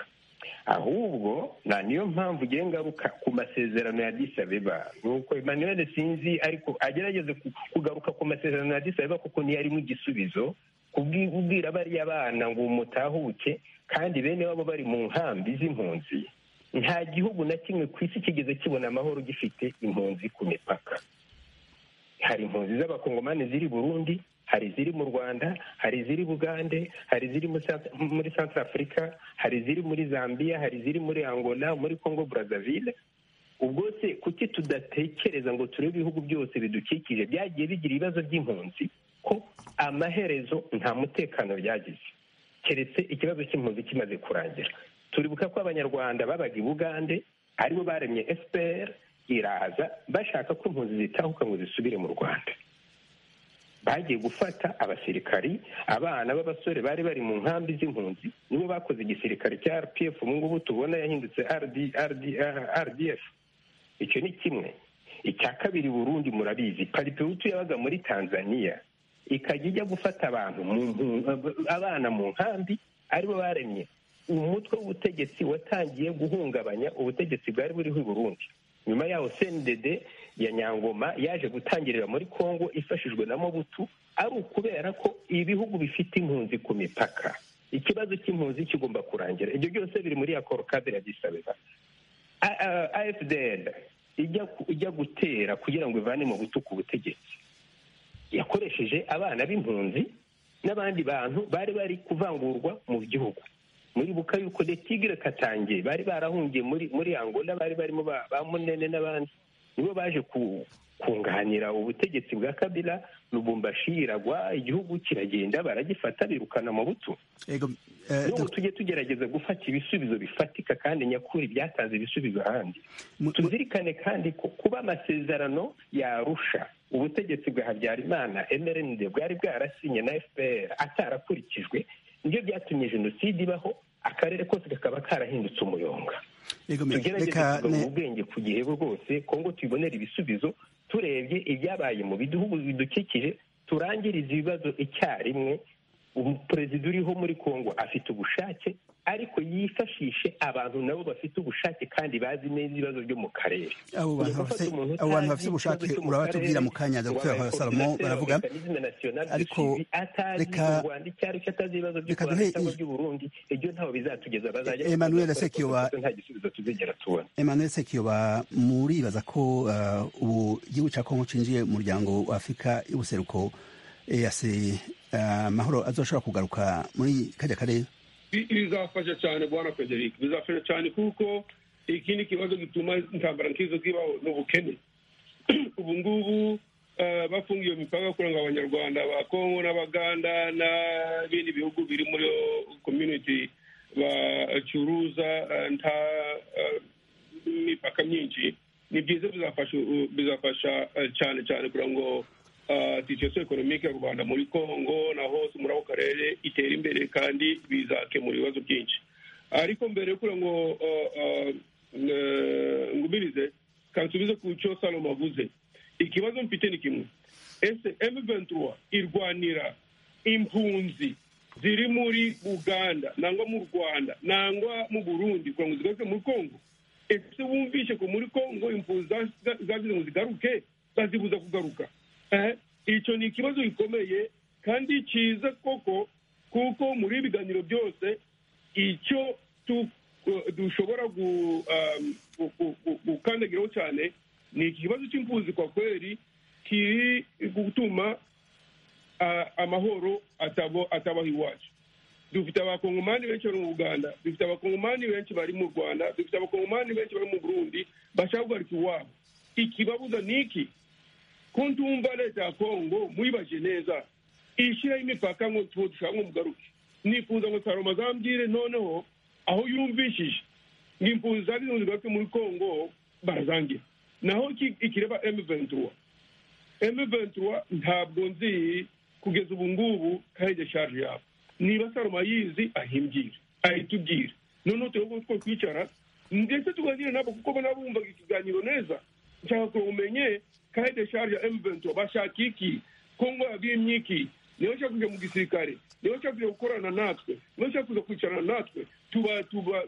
ahubwo na niyo mpamvu ugiye ngaruka ku masezerano ya disabeba ni uko emmanuel sinzi ariko agerageze ku- kugaruka ku masezerano ya disabeba kuko niyo arimo igisubizo kubwira bariya bana ngo mutahuke kandi bene wabo bari mu nkambi z'impunzi nta gihugu na kimwe ku isi kigeze kibona amahoro gifite impunzi ku mipaka hari impunzi z'abakongomani ziri burundi hari iziri mu rwanda hari iziri bugande hari iziri mu Sa- muri centre africa hari iziri muri zambia hari iziri muri angola muri congo brazzaville ubwo se kuki tudatekereza ngo turebe ibihugu byose bidukikije byagiye bigira ibibazo by'impunzi ko amaherezo nta mutekano byagize keretse ikibazo cy'impunzi kimaze kurangira turibuka ko abanyarwanda babaga i bugande aribo baremye fpr iraza bashaka ko impunzi zitahuka ngo zisubire mu rwanda bagiye gufata abasirikari abana b'abasore bari bari mu nkambi z'impunzi nibo bakoze igisirikare cya rpf ubu ngubu tubona yahindutse RD, RD, rdf icyo ni kimwe icya kabiri burundi murabizi pariperutu yabaga muri tanzania ikajya ijya gufata abantu mu mpu- abana mu nkambi aribo baremye umutwe w'ubutegetsi watangiye guhungabanya ubutegetsi bwari buriho i burundi nyuma yaho cndd ya nyangoma yaje gutangirira muri congo ifashijwe na mobutu ari ukubera ko ibihugu bifite impunzi ku mipaka ikibazo cy'impunzi kigomba kurangira ibyo byose biri muri ya korokadire ya disabeba A- A- afdl ijya ku- ijya gutera kugira ngo ivane mu butuku ubutegetsi yakoresheje abana b'impunzi n'abandi bantu bari bari kuvangurwa mu gihugu muri buka yuko de tigre katangiye bari barahungiye muri muri angola bari barimo ba ba munene n'abandi nibo baje kunganira ubutegetsi bwa kabila lubumbashi iragwa igihugu kiragenda baragifata birukana mu butu n'ubu tujye tugerageza gufata ibisubizo bifatika kandi nyakuri byatanze ibisubizo ahandi tuzirikane kandi ko kuba amasezerano yarusha ubutegetsi bwa habyarimana mrnd bwari bwarasinye na fpr atarakurikijwe nibyo byatumye jenoside ibaho akarere kose kakaba karahindutse umuyonga tugerageze kugabanya ubwenge ku gihe rwose kongo tuyibonera ibisubizo turebye ibyabaye mu bihugu bidukikije turangiriza ibibazo icyarimwe umuperezida uriho muri kongo afite ubushake ariko yifashishe abantu nabo bafite ubushake kandi bazi neza ibibazo byo mu karere abo bantu bafite ubushake urabatubwira mu kanya dr salomo baravuga ariko reka reka duhe emmanuel sekiyoba emmanuel sekiyoba muribaza ko ubu gihugu cya kongo cinjiye mu muryango wa afurika y'ubuseruko eyase amahoro azoshobora kugaruka muri kajya karere bizafasha cyane bwana frederic bizafasha cyane kuko ikindi kibazo gituma intambara nk'izo zibaho ni ubukene ubu ngubu bafungiye iyo mipaka kugira ngo abanyarwanda ba kongo n'abaganda n'ibindi bihugu biri muri community bacuruza nta mipaka myinshi ni byiza bizafasha cyane cyane kugira ngo sitasiyo ekonomike y'u rwanda muri congo na hose muri ako karere itera imbere kandi bizakemura ibibazo byinshi ariko mbere yo kugira ngo ngumirize kansubize ku cyo salomo avuze ikibazo mfite ni kimwe ese emuventura irwanira impunzi ziri muri uganda nangwa mu rwanda nangwa mu burundi kugira ngo zigaruke muri congo ese wumvishe ko muri congo impunzi zagize ngo zigaruke bazibuza kugaruka icyo ni ikibazo gikomeye kandi cyiza koko kuko muri ibiganiro byose icyo dushobora gukandagiraho cyane ni ikibazo cy'impunzi kwa kweri kiri gutuma amahoro atabaho iwacu dufite abakongomani benshi bari mu uganda dufite abakongomani benshi bari mu rwanda dufite abakongomani benshi bari mu burundi bashaka guhagarika iwabo ikibabuza ni iki ko ntumva leta ya kongo muyibaje neza ishyiraho imipaka ngo tuwo dushaka ngo mugaruke nifuza ngo saroma azambwire noneho aho yumvishije ngo impunzi zagize zigaruke muri kongo barazangira naho ikireba emu ventura emu ventura ntabwo nzi kugeza ubu ngubu karege shaje yabo niba saroma yizi ahimbwire ahitubwire noneho turebe ko twicara ndetse tuganire nabo kuko nabo bumvaga ikiganiro neza nshaka ngo umenye kaede sharja emvento bashaka iki kongo yabimye iki niyo nshaka kujya mu gisirikare niyo nshaka kujya gukorana natwe niyo nshaka kuza kwicarana natwe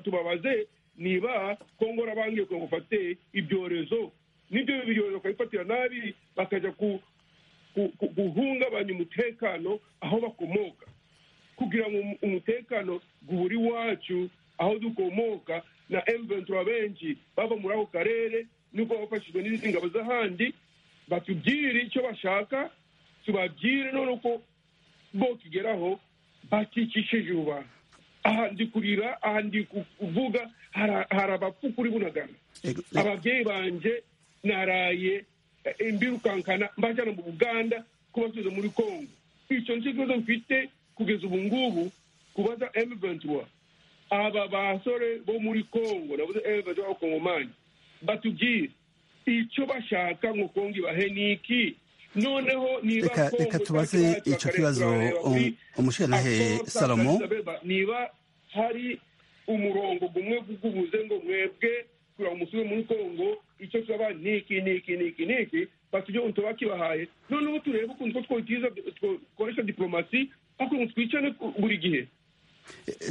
tubabaze niba kongo rabangiye kugira ngo ufate ibyorezo n'ibyo byorezo bakabifatira nabi bakajya guhungabanya umutekano aho bakomoka kugira ngo umutekano uburi wacu aho dukomoka na emventura benshi bava muri ako karere nuko bafashijwe n'izindi ngabo z'ahandi batubwire icyo bashaka tubabwire none ko bo kigeraho bakikishije abantu aha ndi kurira aha ndi kuvuga hari abapfu kuri bunagana ababyeyi banjye naraye imbirukankana mbajyana mu buganda kubasubiza muri congo icyo nicyo kibazo mfite kugeza ubu ngubu kubaza emuventura aba basore bo muri congo nabuze emuventura b'abakongomani batubwire icyo bashaka ngo kongo ibahe ni iki noneho niba reka tubaze icyo kibazo umushinantahe salomo niba hari umurongo umwe ugubuze ngo mwebwe kugira ngo musubire muri kongo icyo tusaba ni iki ni iki ni iki ni iki batujye ngo tuba kibahaye noneho turebe ukuntu ko twitiza twakoresha diporomasi ariko ngo twicane buri gihe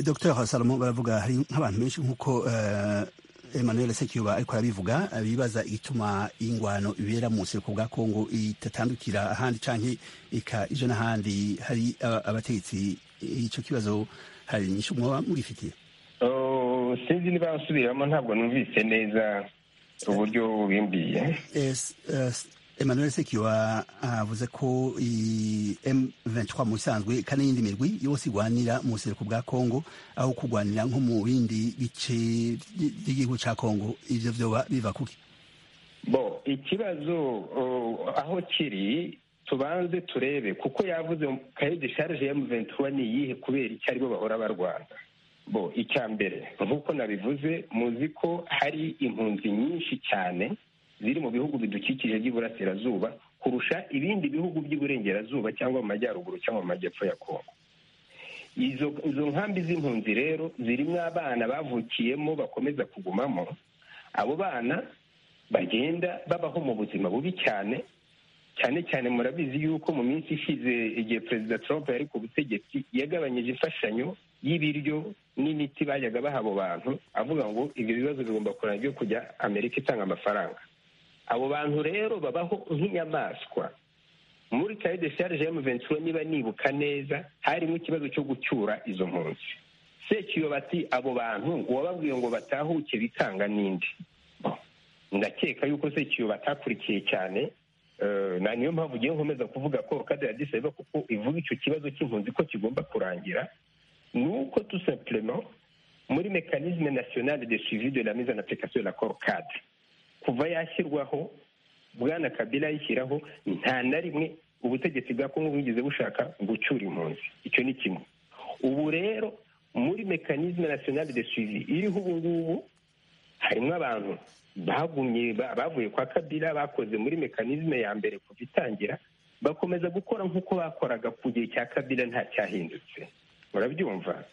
dr salomo baravuga hari nk'abantu benshi nk'uko emmanuel sekiyoba ariko arabivuga bibaza igituma ingwano ibera mu buseruko bwa kongo itatandukira ahandi canke ika ija n'ahandi hari abategetsi ico kibazo hari nyinshi mwoba mugifitiye sinzi niba nsubiramo ntabwo numvise neza uburyo bimbiye emmanuel sekiwa avuze ko m23 mu bisanzwe kandi n'iyindi mirwi yose igwanira mu buseruko bwa kongo aho kugwanira nko mu bindi bice by'igihugu cya kongo ivyo vyoba biva kuki bo ikibazo aho kiri tubanze turebe kuko yavuze kayo desharije ya muventura ni iyihe kubera icyo aribo bahora barwana bo icya mbere nk'uko nabivuze muzi ko hari impunzi nyinshi cyane ziri mu bihugu bidukikije by'iburasirazuba kurusha ibindi bihugu by'iburengerazuba cyangwa mu majyaruguru cyangwa mu majyepfo ya kongo izo nkambi z'impunzi rero zirimo abana bavukiyemo bakomeza kugumamo abo bana bagenda babaho mu buzima bubi cyane cyane cyane murabizi yuko mu minsi ishize igihe perezida trump yari ku butegetsi yagabanyije imfashanyo y'ibiryo n'imiti bajyaga baha abo bantu avuga ngo ibyo bibazo bigomba kurana byo kujya amerika itanga amafaranga abo bantu rero babaho nk'inyamaswa muri kayo de sharije y'amaventura niba nibuka neza harimo ikibazo cyo gucyura izo mpunzi sekiyo bati abo bantu ngo wababwiye ngo batahuke bikanga n'indi ndakeka yuko sekiyo batakurikiye cyane na niyo mpamvu ugiye nkomeza kuvuga ko kadira diseva kuko ivuga icyo kibazo cy'impunzi ko kigomba kurangira ni uko tu simplement muri mekanizme nationale de suivi de la mise en application de la corcade kuva yashyirwaho bwana kabila ayishyiraho nta na rimwe ubutegetsi bwa kongo bwigeze bushaka gucyura impunzi icyo ni kimwe ubu rero muri mekanizme nationale de suivi iriho ubu ngubu harimo abantu bagumye bavuye kwa kabila bakoze muri mekanizme ya mbere kuva itangira bakomeza gukora nk'uko bakoraga ku gihe cya kabila nta cyahindutse murabyumva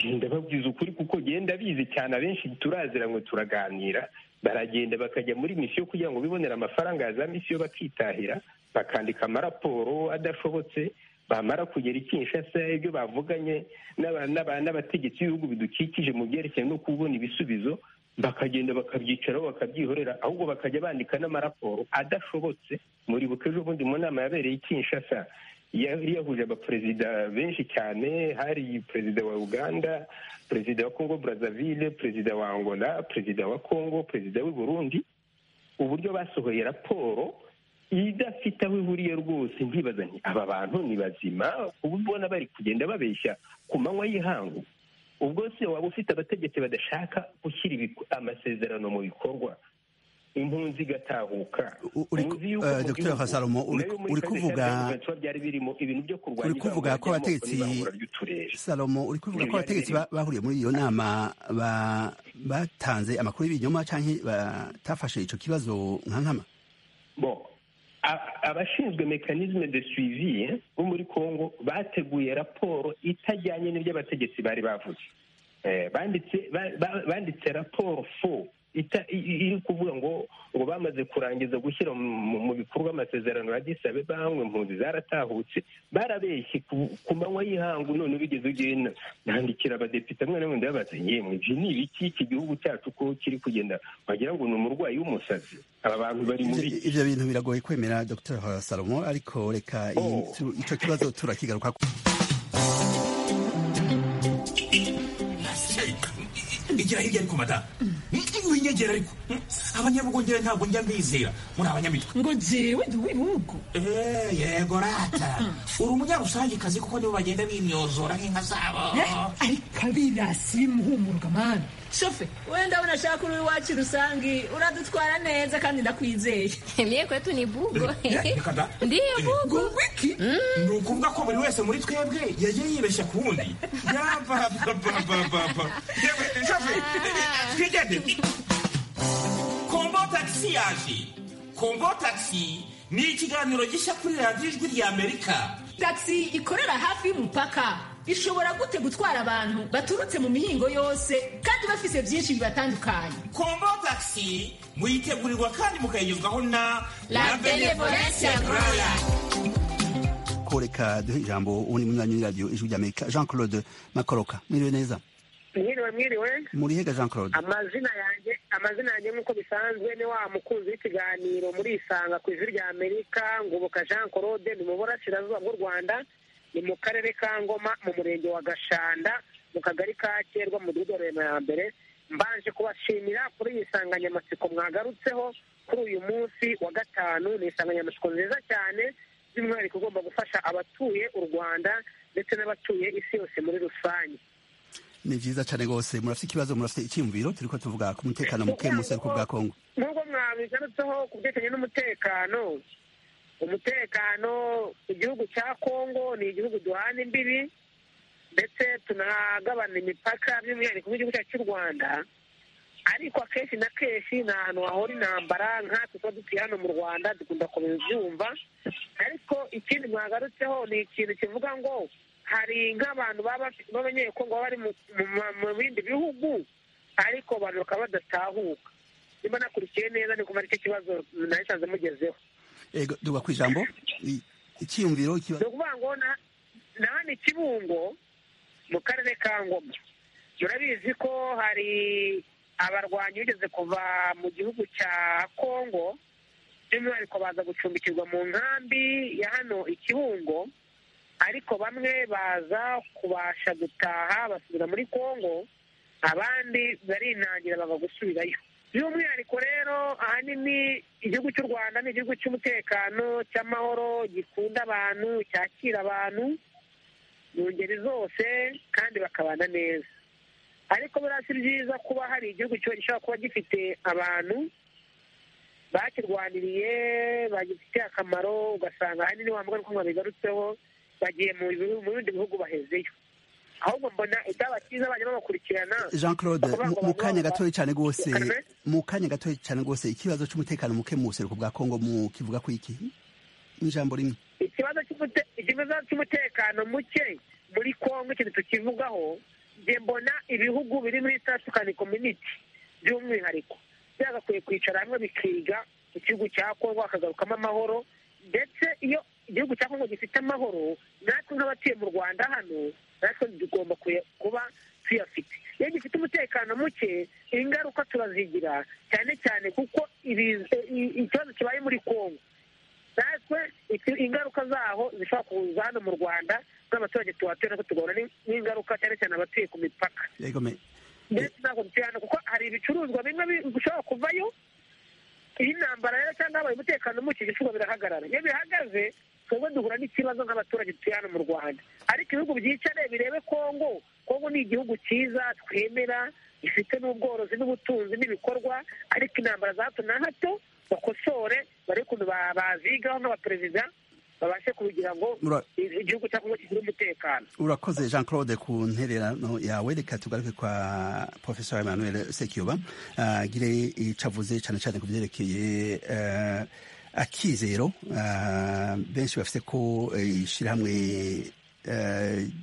ndababwiza ukuri kuko genda bizi cyane abenshi turaziranywe turaganira baragenda bakajya muri misiyo kugira ngo bibonere amafaranga ya za misiyo bakitahira bakandika amaraporo adashobotse bamara kugera i Kinshasa ibyo bavuganye n'abategetsi b'ibihugu bidukikije mu byerekeye no kubona ibisubizo bakagenda bakabyicaraho bakabyihorera ahubwo bakajya bandika n'amaraporo adashobotse muri buke ejo bundi mu nama yabereye i Kinshasa yahuje abaperezida benshi cyane hari perezida wa uganda perezida wa congo brazzaville perezida wa angola perezida wa congo perezida w'i burundi uburyo basohoye raporo idafite aho ihuriye rwose ntibaza nti aba bantu ni bazima ubu ubona bari kugenda babeshya ku manywa y'ihangu ubwo se waba ufite abategetsi badashaka gushyira amasezerano mu bikorwa impunzi igatahuka dr hasalomo uri kuvuga uri kuvuga ko abategetsi salomo uri kuvuga ko abategetsi bahuriye muri iyo nama batanze amakuru y'ibinyoma cyangwa batafashe icyo kibazo nka nkama abashinzwe mekanizme de suivi bo muri congo bateguye raporo itajyanye n'ibyo abategetsi bari bavuze banditse raporo fo iri kuvuga ngo ngo bamaze kurangiza gushyira mu bikorwa amasezerano ya disabe banywe impunzi zaratahutse barabeshye ku manywa y'ihangu none ubigeze ugenda nandikira abadepite amwe n'amwe ndababaza yemwe ibyo ni ibiki iki gihugu cyacu ko kiri kugenda wagira ngo ni umurwayi w'umusazi aba bantu bari muri ibyo bintu biragoye kwemera dr salomo ariko reka icyo kibazo turakigaruka igira hirya ariko madamu winyegera ariko abanyabugongera ntabwo njya mbizera muri abanyamitwe ngo jewe ndi w'ibihugu yego rata uri umunyarusangikazi kuko nibo bagenda bimyozora nk'inka zabo ariko abirasi bimuhumuruka mwana shofe wenda unashaka uri iwacu rusangi uradutwara neza kandi ndakwizeye mie kwetu ni bugo ndiyo bugo wiki ni ukuvuga ko buri wese muri twebwe yagiye yibeshya ku wundi twigende kombo tagisi yaje kombo tagisi ni ikiganiro gishya kuri radiyo ijwi rya amerika tagisi ikorera hafi y'umupaka ishobora gute gutwara abantu baturutse mu mihingo yose kandi bafise byinshi bibatandukanye kombo tagisi muyitegurirwa kandi mukayigezwaho na la benevolence agroya koreka duhe ijambo ubundi munywanyi w'iradiyo ijwi ry'amerika jean claude makoroka mwiriwe neza mwiriwe mwiriwe murihega jean claude amazina yanjye amazina yanjye nk'uko bisanzwe ni wa mukunzi w'ikiganiro murisanga ku ijwi rya amerika ngubuka jean claude ni mu burasirazuba bw'u rwanda ni mu karere ka ngoma mu murenge wa gashanda mu kagari ka kerwa mu rurema ya mbere mbanje kubashimira kuri iyi nsanganyamatsiko mwagarutseho kuri uyu munsi wa gatanu ni insanganyamatsiko nziza cyane by'umwihariko ugomba gufasha abatuye u rwanda ndetse n'abatuye isi yose muri rusange ni byiza cyane rwose murafite ikibazo murafite icyiyumviro turi ko tuvuga ku mutekano muke mu buseruko bwa kongo nk'uko mwabigarutseho ku byerekeranye n'umutekano umutekano igihugu cya kongo ni igihugu duhana imbibi ndetse tunagabana imipaka by'umwihariko nk'igihugu cyacu cy'u rwanda ariko akenshi na kenshi ni ahantu hahora intambara nkatwe tuba dutuye hano mu rwanda dukunda komeza ibyumva ariko ikindi mwagarutseho ni ikintu kivuga ngo hari nk'abantu b'abanyekongo baba bari mu bindi bihugu ariko abantu bakaba badatahuka niba nakurikiye neza ni kumara icyo kibazo nasanze mugezeho ego duga ku ijambo icyiyumviro ni ukuvuga ngo na hano kibungo mu karere ka ngoma murabizi ko hari abarwanyi bigeze kuva mu gihugu cya kongo by'umwihariko baza gucumbikirwa mu nkambi ya hano ikibungo ariko bamwe baza kubasha gutaha basubira muri kongo abandi barinangira bagusubirayo by'umwihariko rero ahanini igihugu cy'u rwanda ni igihugu cy'umutekano cy'amahoro gikunda abantu cyakira abantu mu ngeri zose kandi bakabana neza ariko buriya si byiza kuba hari igihugu gishobora kuba gifite abantu bakirwaniriye bagifitiye akamaro ugasanga ahanini wa muganga uko bigarutseho bagiye mu bindi bihugu bahezeyo ahubwo mbona ibyaba byiza bajya babakurikirana jean claude mu kanya gatoya cyane rwose mu kanya gatoya cyane rwose ikibazo cy'umutekano muke mu buseruko bwa kongo mu kivuga ku iki mu ijambo rimwe ikibazo cy'umutekano muke muri kongo ikintu tukivugaho njye mbona ibihugu biri muri satukani kominiti by'umwihariko byagakwiye kwicara hamwe bikiga igihugu cya kongo hakagarukamo amahoro ndetse iyo igihugu cya kongo gifite amahoro natwe nk'abatuye mu rwanda hano natwe tugomba kuba tuyafite iyo gifite umutekano muke ingaruka turazigira cyane cyane kuko ikibazo kibaye muri kongo natwe ingaruka zaho zishobora kuza hano mu rwanda n'abaturage tuhatuye natwe tugahura n'ingaruka cyane cyane abatuye ku mipaka ndetse ntabwo dutuye hano kuko hari ibicuruzwa bimwe bishobora kuvayo iyi ntambara rero cyangwa habaye umutekano muke ibicuruzwa birahagarara iyo bihagaze twebwe duhura n'ikibazo nk'abaturage dutuye hano mu rwanda ariko ibihugu byicare birebe kongo kongo ni igihugu cyiza twemera gifite n'ubworozi n'ubutunzi n'ibikorwa ariko intambara za hato na hato bakosore bari ukuntu bazigaho nk'abaperezida babashe kugira ngo igihugu cya kongo kigire umutekano urakoze jean claude ku ntererano yawe reka tugaruke kwa professeur emmanuel sekiyoba agire icavuze cyane cyane ku byerekeye akizero benshi bafite ko ishyirahamwe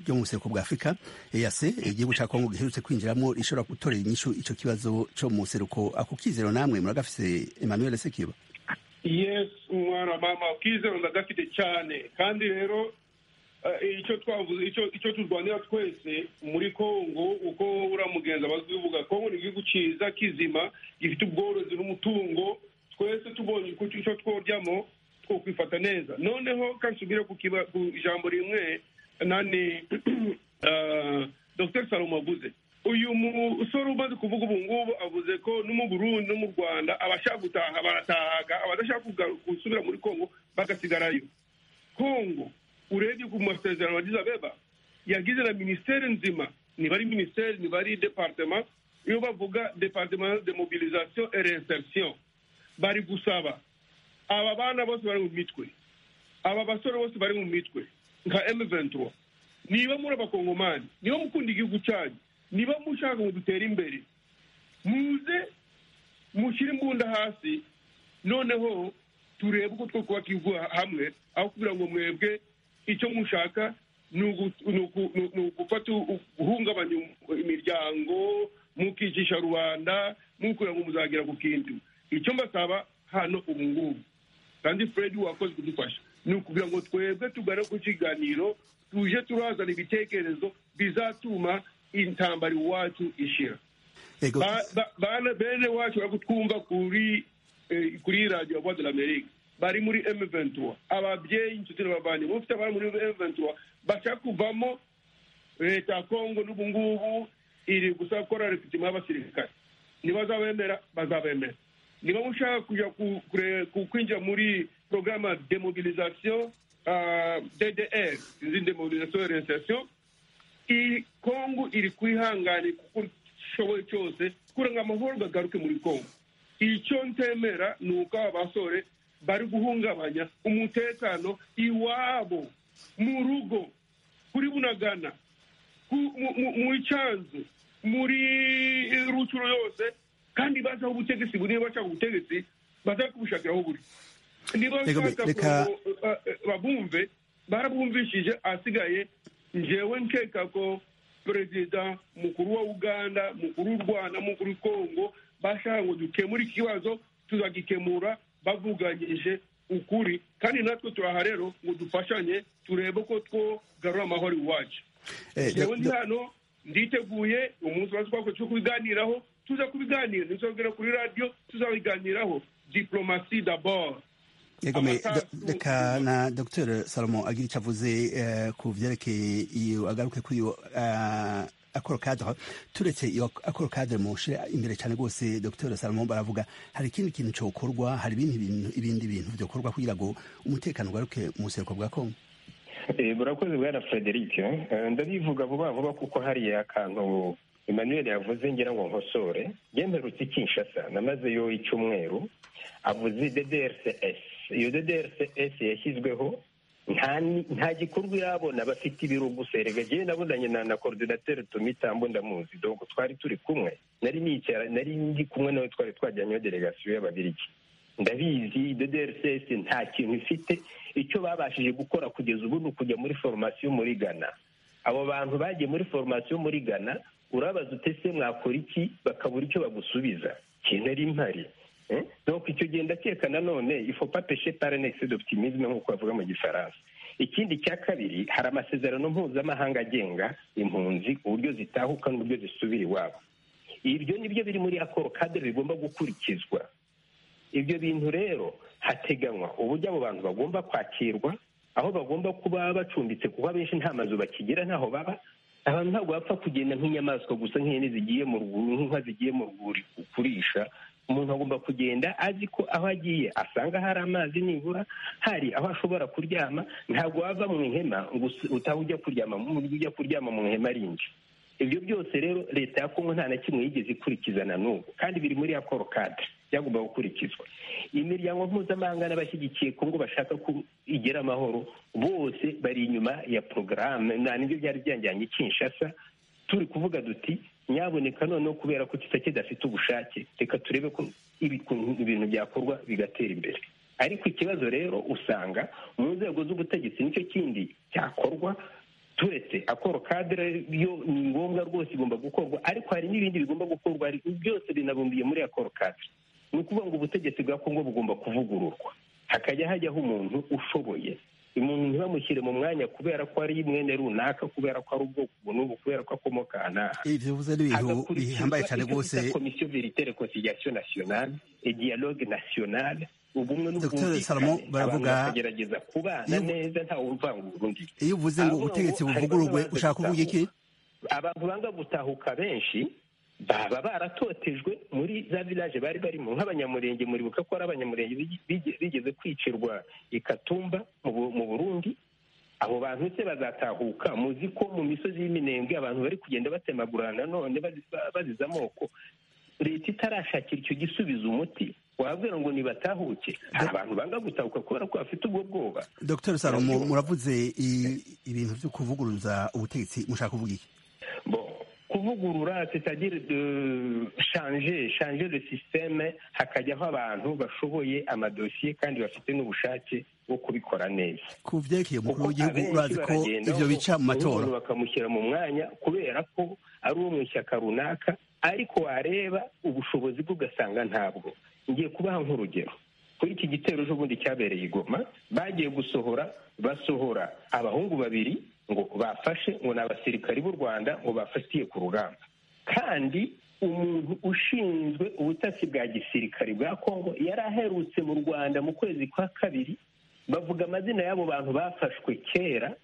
ryo mu buseruko bwa afurika eyase igihugu cya kongo giherutse kwinjiramo rishobora gutorera inyishu icyo kibazo cyo mu buseruko ako kizero namwe muragafise emmanuel sekiba yes mwana mama kizero ndagafite cyane kandi rero icyo twavuze icyo turwanira twese muri kongo uko uriya mugenzi aba abivuga kongo ni igihugu cyiza kizima gifite ubworozi n'umutungo twese tubonye icyo tworyamo two kwifata neza noneho kansubire ku ijambo rimwe nani dr salomo avuze uyu musore umaze kuvuga ubu ngubu avuze ko no mu burundi no mu rwanda abashaka gutaha baratahaga abadashaka gusubira muri kongo bagasigarayo kongo urebye ku masezerano agize abeba yagize na minisiteri nzima niba ari minisiteri niba ari departema iyo bavuga departema de mobilisation et reinsertion bari gusaba aba bana bose bari mu mitwe aba basore bose bari mu mitwe nka M23 niba muri abakongomani niba mukunda igihugu cyanyu niba mushaka ngo dutere imbere muze mushyire imbunda hasi noneho turebe uko two kubaka igihugu hamwe aho kugira ngo mwebwe icyo mushaka ni ugufata guhungabanya imiryango mukicisha rubanda mukugira ngo muzagera ku kintu icyo mbasaba hano ubu ngubu kandi fred wakoze kudufasha ni ukugira ngo twebwe tugane ku kiganiro tuje turazana ibitekerezo bizatuma intambara iwacu ishira bene wacu bari kutwumva kuri kuri radiyo voix de l'amerique bari muri m23 ababyeyi inshuti n'abavandimwe bafite abari muri m23 bashaka kuvamo leta ya kongo n'ubu ngubu iri gusa gukora repitima y'abasirikare ntibazabemera bazabemera niba mushaka kujya kwinjira muri porogaramu ya demobilisation ddr izindi demobilisation reinsertion iyi kongo iri kwihangana kuko ishoboye cyose kugira ngo amahoro agaruke muri kongo icyo ntemera ni uko aba basore bari guhungabanya umutekano iwabo mu rugo kuri bunagana ku- mu- mu- mu cyanzu muri rucuro yose kandi bazi aho ubutegetsi buri niba bashaka ubutegetsi baza kubushakira aho buri niba Reka mbe- bashaka reka- ko- eh, eh, babumve barabumvishije asigaye njyewe nkeka ko perezida mukuru wa uganda mukuru w'u rwanda mukuru wa kongo bashaka ngo dukemure ikibazo tuzagikemura bavuganyije ukuri kandi natwe turaha rero ngo dufashanye turebe ko twogarura amahoro iwacu Eh, njyewe da- ndi da- hano nditeguye umunsi wa twakoze cyo kubiganiraho tuza kubiganira ntituzabwira kuri radiyo tuzabiganiraho diplomasi d'abord Yego me Amatasu- da- reka na Dr Salomo agira icyo avuze eh, ku byerekeye iyo agaruke kuri iyo eh, akoro kadre turetse iyo akoro kadre mu shire imbere cyane rwose Dr Salomo baravuga hari ikindi kintu cyokorwa hari ibindi bintu ibindi bintu byokorwa kugira ngo umutekano ugaruke mu buseruko bwa Kongo Eh, burakoze bwana frederic Eh, ndabivuga vuba vuba kuko hariya akantu emmanuel yavuze ngira ngo nkosore yemerutse i kinshasa namazeyo icyumweru avuze ddrcs iyo ddrcs yashyizweho nta ni- nta gikorwa irabona bafite ibiro gusa erega jyewe nabonanye na na korodinateri tumitambo ndamuzi dogo twari turi kumwe nari nicara nari ndi kumwe nawe twari twajyanyeho delegasiyo y'ababirigi ndabizi ddrcs nta kintu ifite icyo babashije gukora kugeza ubu ni ukujya muri foromasiyo muri ghana abo bantu bagiye muri foromasiyo muri ghana urabaza utese mwakora iki bakabura icyo bagusubiza kintu ari mpari Eh? donc icyo gihe ndakeka nanone ifopa peshe parenexi d'optimisme nk'uko bavuga mu gifaransa ikindi cya kabiri hari amasezerano mpuzamahanga agenga impunzi uburyo zitahuka n'uburyo zisubira iwabo ibyo nibyo biri muri akoro kadere bigomba gukurikizwa ibyo bintu rero hateganywa uburyo abo bantu bagomba kwakirwa aho bagomba kuba bacumbitse kuko abenshi nta mazu bakigira ntaho baba abantu ntabwo bapfa kugenda nk'inyamaswa gusa nk'ihene zigiye mu rwuri nk'inka zigiye mu rwuri kurisha umuntu agomba kugenda azi ko aho agiye asanga hari amazi nibura hari aho ashobora kuryama ntabwo wava mu ihema ngo us- utaha ujya kuryama mu buryo ujya kuryama mu ihema rindi ibyo byose rero leta ya kongo nta na kimwe yigeze ikurikiza na n'ubu kandi biri muri akoro kadire byagomba gukurikizwa imiryango mpuzamahanga n'abashyigikiye kongo bashaka ko igira amahoro bose bari inyuma ya porogaramu nta nibyo byari byanjyanye i kinshasa turi kuvuga duti nyaboneka noneho kubera ko tutake dafite ubushake reka turebe ko ibiku- ibintu byakorwa bigatera imbere ariko ikibazo rero usanga mu nzego z'ubutegetsi nicyo kindi cyakorwa turetse akoro kadire yo ni ngombwa rwose igomba gukorwa ariko hari n'ibindi bigomba gukorwa ari- byose binabumbiye muri akoro kadire ni ukuvuga ngo ubutegetsi bwa kongo bugomba kuvugururwa hakajya hajyaho umuntu ushoboye umuntu ntibamushyire mu mwanya kubera ko ari mwene runaka kubera ko ari ubwoko ubu n'ubu kubera ko akomoka aha n'aha ivyo bivuze n'ibintu bihambaye cyane rwose komisiyo veritere konsiliasiyo nasiyonale dialogue nasiyonale ubumwe Dr Salomo n'ubwumvikane abantu baravuga bakagerageza kubana neza ntawe uvangura undi iyo uvuze ngo Avuga ngo ubutegetsi hari buvugururwe bamwe baza ushaka kuvuga iki abantu banga gutahuka benshi baba baratotejwe muri za village bari barimo nk'abanyamurenge muribuka ko ari abanyamurenge bigi- bigi- bigeze kwicirwa i katumba mu Bu- mu burundi abo bantu se bazatahuka muzi ko mu misozi y'iminembwe abantu bari kugenda batemagurana none bazi- ba- baziza amoko leta itarashakira icyo gisubiza umuti wabwira ngo nibatahuke hari abantu banga gutahuka kubera ko bafite ubwo bwoba Dr Salomo muravuze i- ibintu byo kuvuguruza ubutegetsi mushaka kuvuga iki Bon, kuvugurura c'est-à-dire de changer changer le système hakajyaho abantu bashoboye amadosiye kandi bafite n'ubushake bwo kubikora neza ku byerekeye umukuru w'igihugu Abenshi urazi ko baragenda ivyo bica mu ubundi matora umuntu bakamushyira mu mwanya kubera ko ari uwo mu ishyaka runaka ariko wareba ubushobozi bwe ugasanga ntabwo ngiye kubaha nk'urugero kuri iki gitero ejobundi cyabereye i goma bagiye gusohora basohora abahungu babiri ngo bafashe ngo ni abasirikari b'u rwanda ngo bafatiye ku rugamba kandi umuntu ushinzwe ubutasi bwa gisirikari bwa kongo yari aherutse mu rwanda mu kwezi kwa kabiri bavuga amazina y'abo bantu bafashwe kera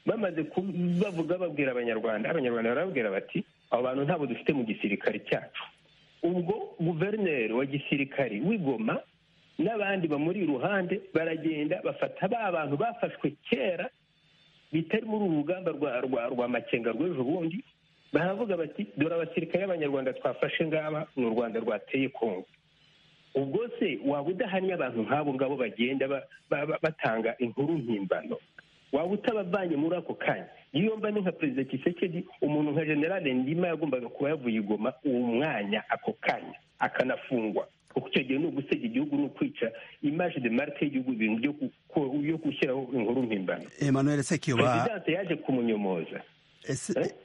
bamaze ku- bavuga babwira abanyarwanda abanyarwanda barababwira bati abo bantu ntabwo dufite mu gisirikare cyacu ubwo guverineri wa gisirikari w'igoma n'abandi bamuri iruhande baragenda bafata ba bantu bafashwe kera bitari muri uru rugamba rwa makenga rw'ejo bundi baravuga bati dore abasirikare b'abanyarwanda twafashe ngaba ni u rwanda rwateye kongo ubwo se waba udahanye abantu nk'abo ngabo bagenda batanga inkuru mpimbano waba utabavanye muri ako kanya iyo mba ni nka perezida kisekedi umuntu nka generale ndima yagombaga kuba yavuye igoma uwo mwanya ako kanya akanafungwa kuko icyo gihe ni ugusega igihugu ni ukwica imaje de marike y'igihugu ibintu byo gushyiraho inkuru mpimbano Emmanuel Sekiyoba perezidanse yaje kumunyomoza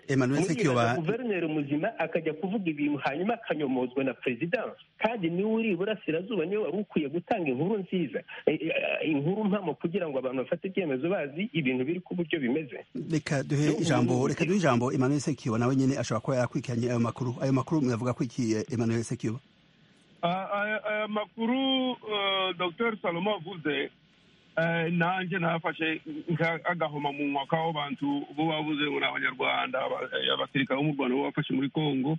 Emmanuel Sekiyoba guverineri muzima akajya kuvuga ibintu hanyuma akanyomozwa na perezidanse kandi niwe uri iburasirazuba niwe wari ukwiye gutanga inkuru nziza inkuru mpamo kugira ngo abantu bafate ibyemezo bazi ibintu biri ku buryo bimeze reka duhe ijambo reka duhe ijambo Emmanuel Sekiyoba nawe nyine ashobora kuba yarakurikiranye ayo makuru ayo makuru mwavuga ko iki Emmanuel Sekiyoba aya makuru dr salomo avuze nanjye nafashe agahoma mu mwaka bantu bo bavuze ngo ni abanyarwanda abasirikare bo mu rwanda bo bafashe muri congo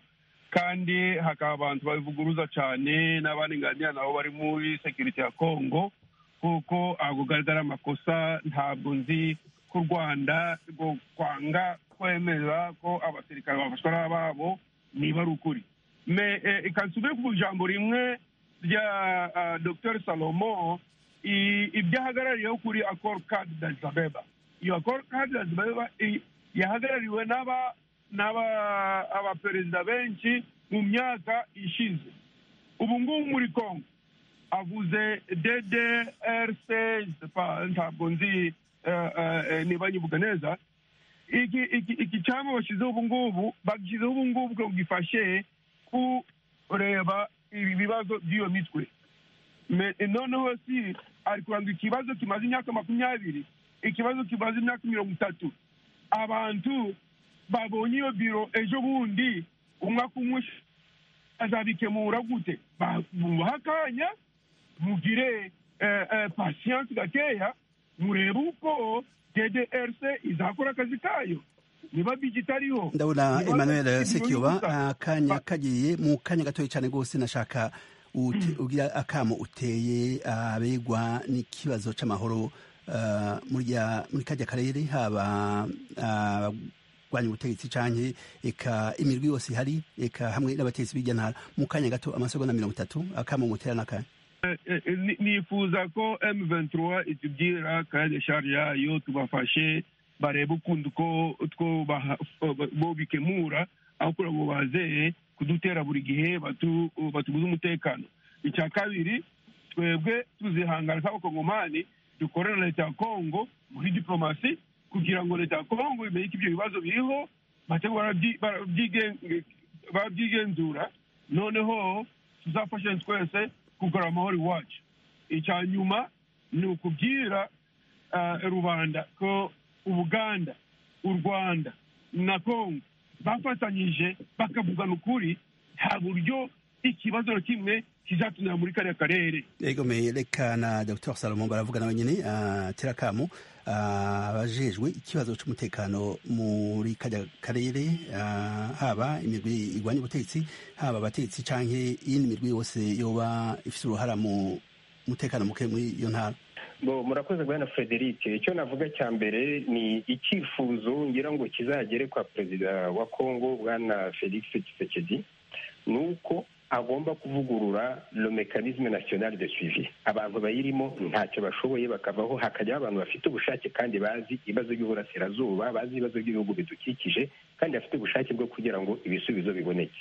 kandi hakaba abantu babivuguruza cyane n'abandi nganira nabo bari muri sekiriti ya congo kuko ago garagara amakosa ntabwo nzi ko u rwanda kwanga kwemera ko abasirikare bafashwa n'ababo niba ari ukuri reka nsubire ku ijambo rimwe rya dr salomo ibyo ahagarariyeho kuri akoro kadi dazabeba iyo akoro kadi dazabeba yahagarariwe n'abaperezida benshi mu myaka ishize ubu ngubu muri congo avuze ddrc ntabwo nzi niba nyivuga neza iki cyangwa bashyizeho ubu ngubu bagishyizeho ubu ngubu ngo gifashe kureba ibibazo by'iyo mitwe noneho si ari kuranga ikibazo kimaze imyaka makumyabiri ikibazo kimaze imyaka mirongo itatu abantu babonye iyo biro ejo bundi umwaka umwe azabikemura gute bamuha akanya mugire pasiyanse gakeya murebe uko ddrc izakora akazi kayo niba bigitariho ndabona emmanuel sekiyoba akanya kagiye mu kanya gatoya cyane rwose nashaka ugira akamo uteye abegwa n'ikibazo cy'amahoro muri kajya karere haba abarwanya ubutegetsi cyane eka imirwi yose ihari eka hamwe n'abategetsi b'irya ntara mu kanya gato amasegonda mirongo itatu akamo mutera n'akanya nifuza ko M23 itubwira kanya shari yayo tubafashe bareba ukuntu uko bo bikemura aho kugira ngo bazeye kudutera buri gihe batuguze umutekano icya kabiri twebwe tuzihangana nk'abakongomani dukorera na leta ya kongo muri diporomasi kugira ngo leta ya kongo imenye ko ibyo bibazo biriho babyigenzura noneho tuzafashe twese kugura amahoro iwacu icya nyuma ni ukubwira rubanda ko ubuganda u rwanda na congo bafatanyije bakavugana ukuri nta buryo ikibazo na kimwe kizatunira muri kariya karere egomeye reka na dr salomo baravugana bonyine terakamu abajejwe ikibazo cy'umutekano muri kajya karere haba imigwi irwanya ubutegetsi haba abategetsi cyangwa iyindi migwi yose yoba ifite uruhara mu mutekano muke muri iyo ntara murakoze guhana frederic icyo navuga cya mbere ni icyifuzo ngira ngo kizagere kwa perezida wa congo bwana felix kisekedi ni uko agomba kuvugurura le mecanisme national de suivi abantu bayirimo ntacyo bashoboye bakavaho hakajyaho abantu bafite ubushake kandi bazi ibibazo by'uburasirazuba bazi ibibazo by'ibihugu bidukikije kandi bafite ubushake bwo kugira ngo ibisubizo biboneke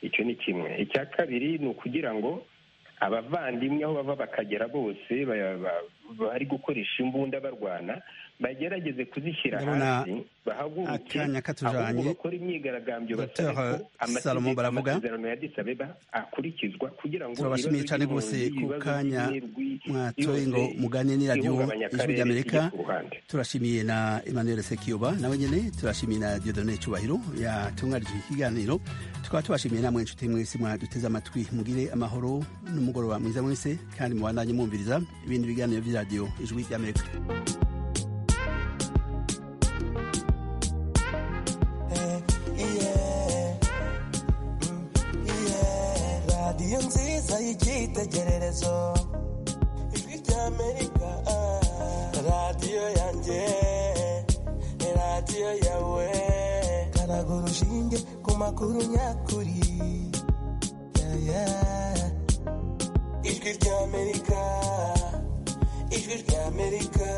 icyo ni kimwe icya kabiri ni ukugira ngo abavandimwe aho bava bakagera bose bari gukoresha imbunda barwana bagerageze kuzishyira hasi bahaguruke ahubwo bakora imyigaragambyo basaba amasezerano ya disabeba akurikizwa kugira ngo turabashimiye cyane rwose ku kanya mwatoye ngo mugane n'iradiyo ijwi ry'amerika turashimiye na emmanuel sekiyoba nawe nyine turashimiye na diodone cyubahiro yatunganyije ikiganiro tukaba tubashimiye namwe inshuti mwese mwaduteze amatwi mugire amahoro n'umugoroba mwiza mwese kandi mubandanye mwumviriza ibindi biganiro by'iradiyo ijwi ry'amerika radiyo nziza y'icyitegererezo ijwi ry'amerika radiyo yanjye umushinge ku makuru nyakuri Yeah, yeah. ijwi ry'amerika ijwi ry'amerika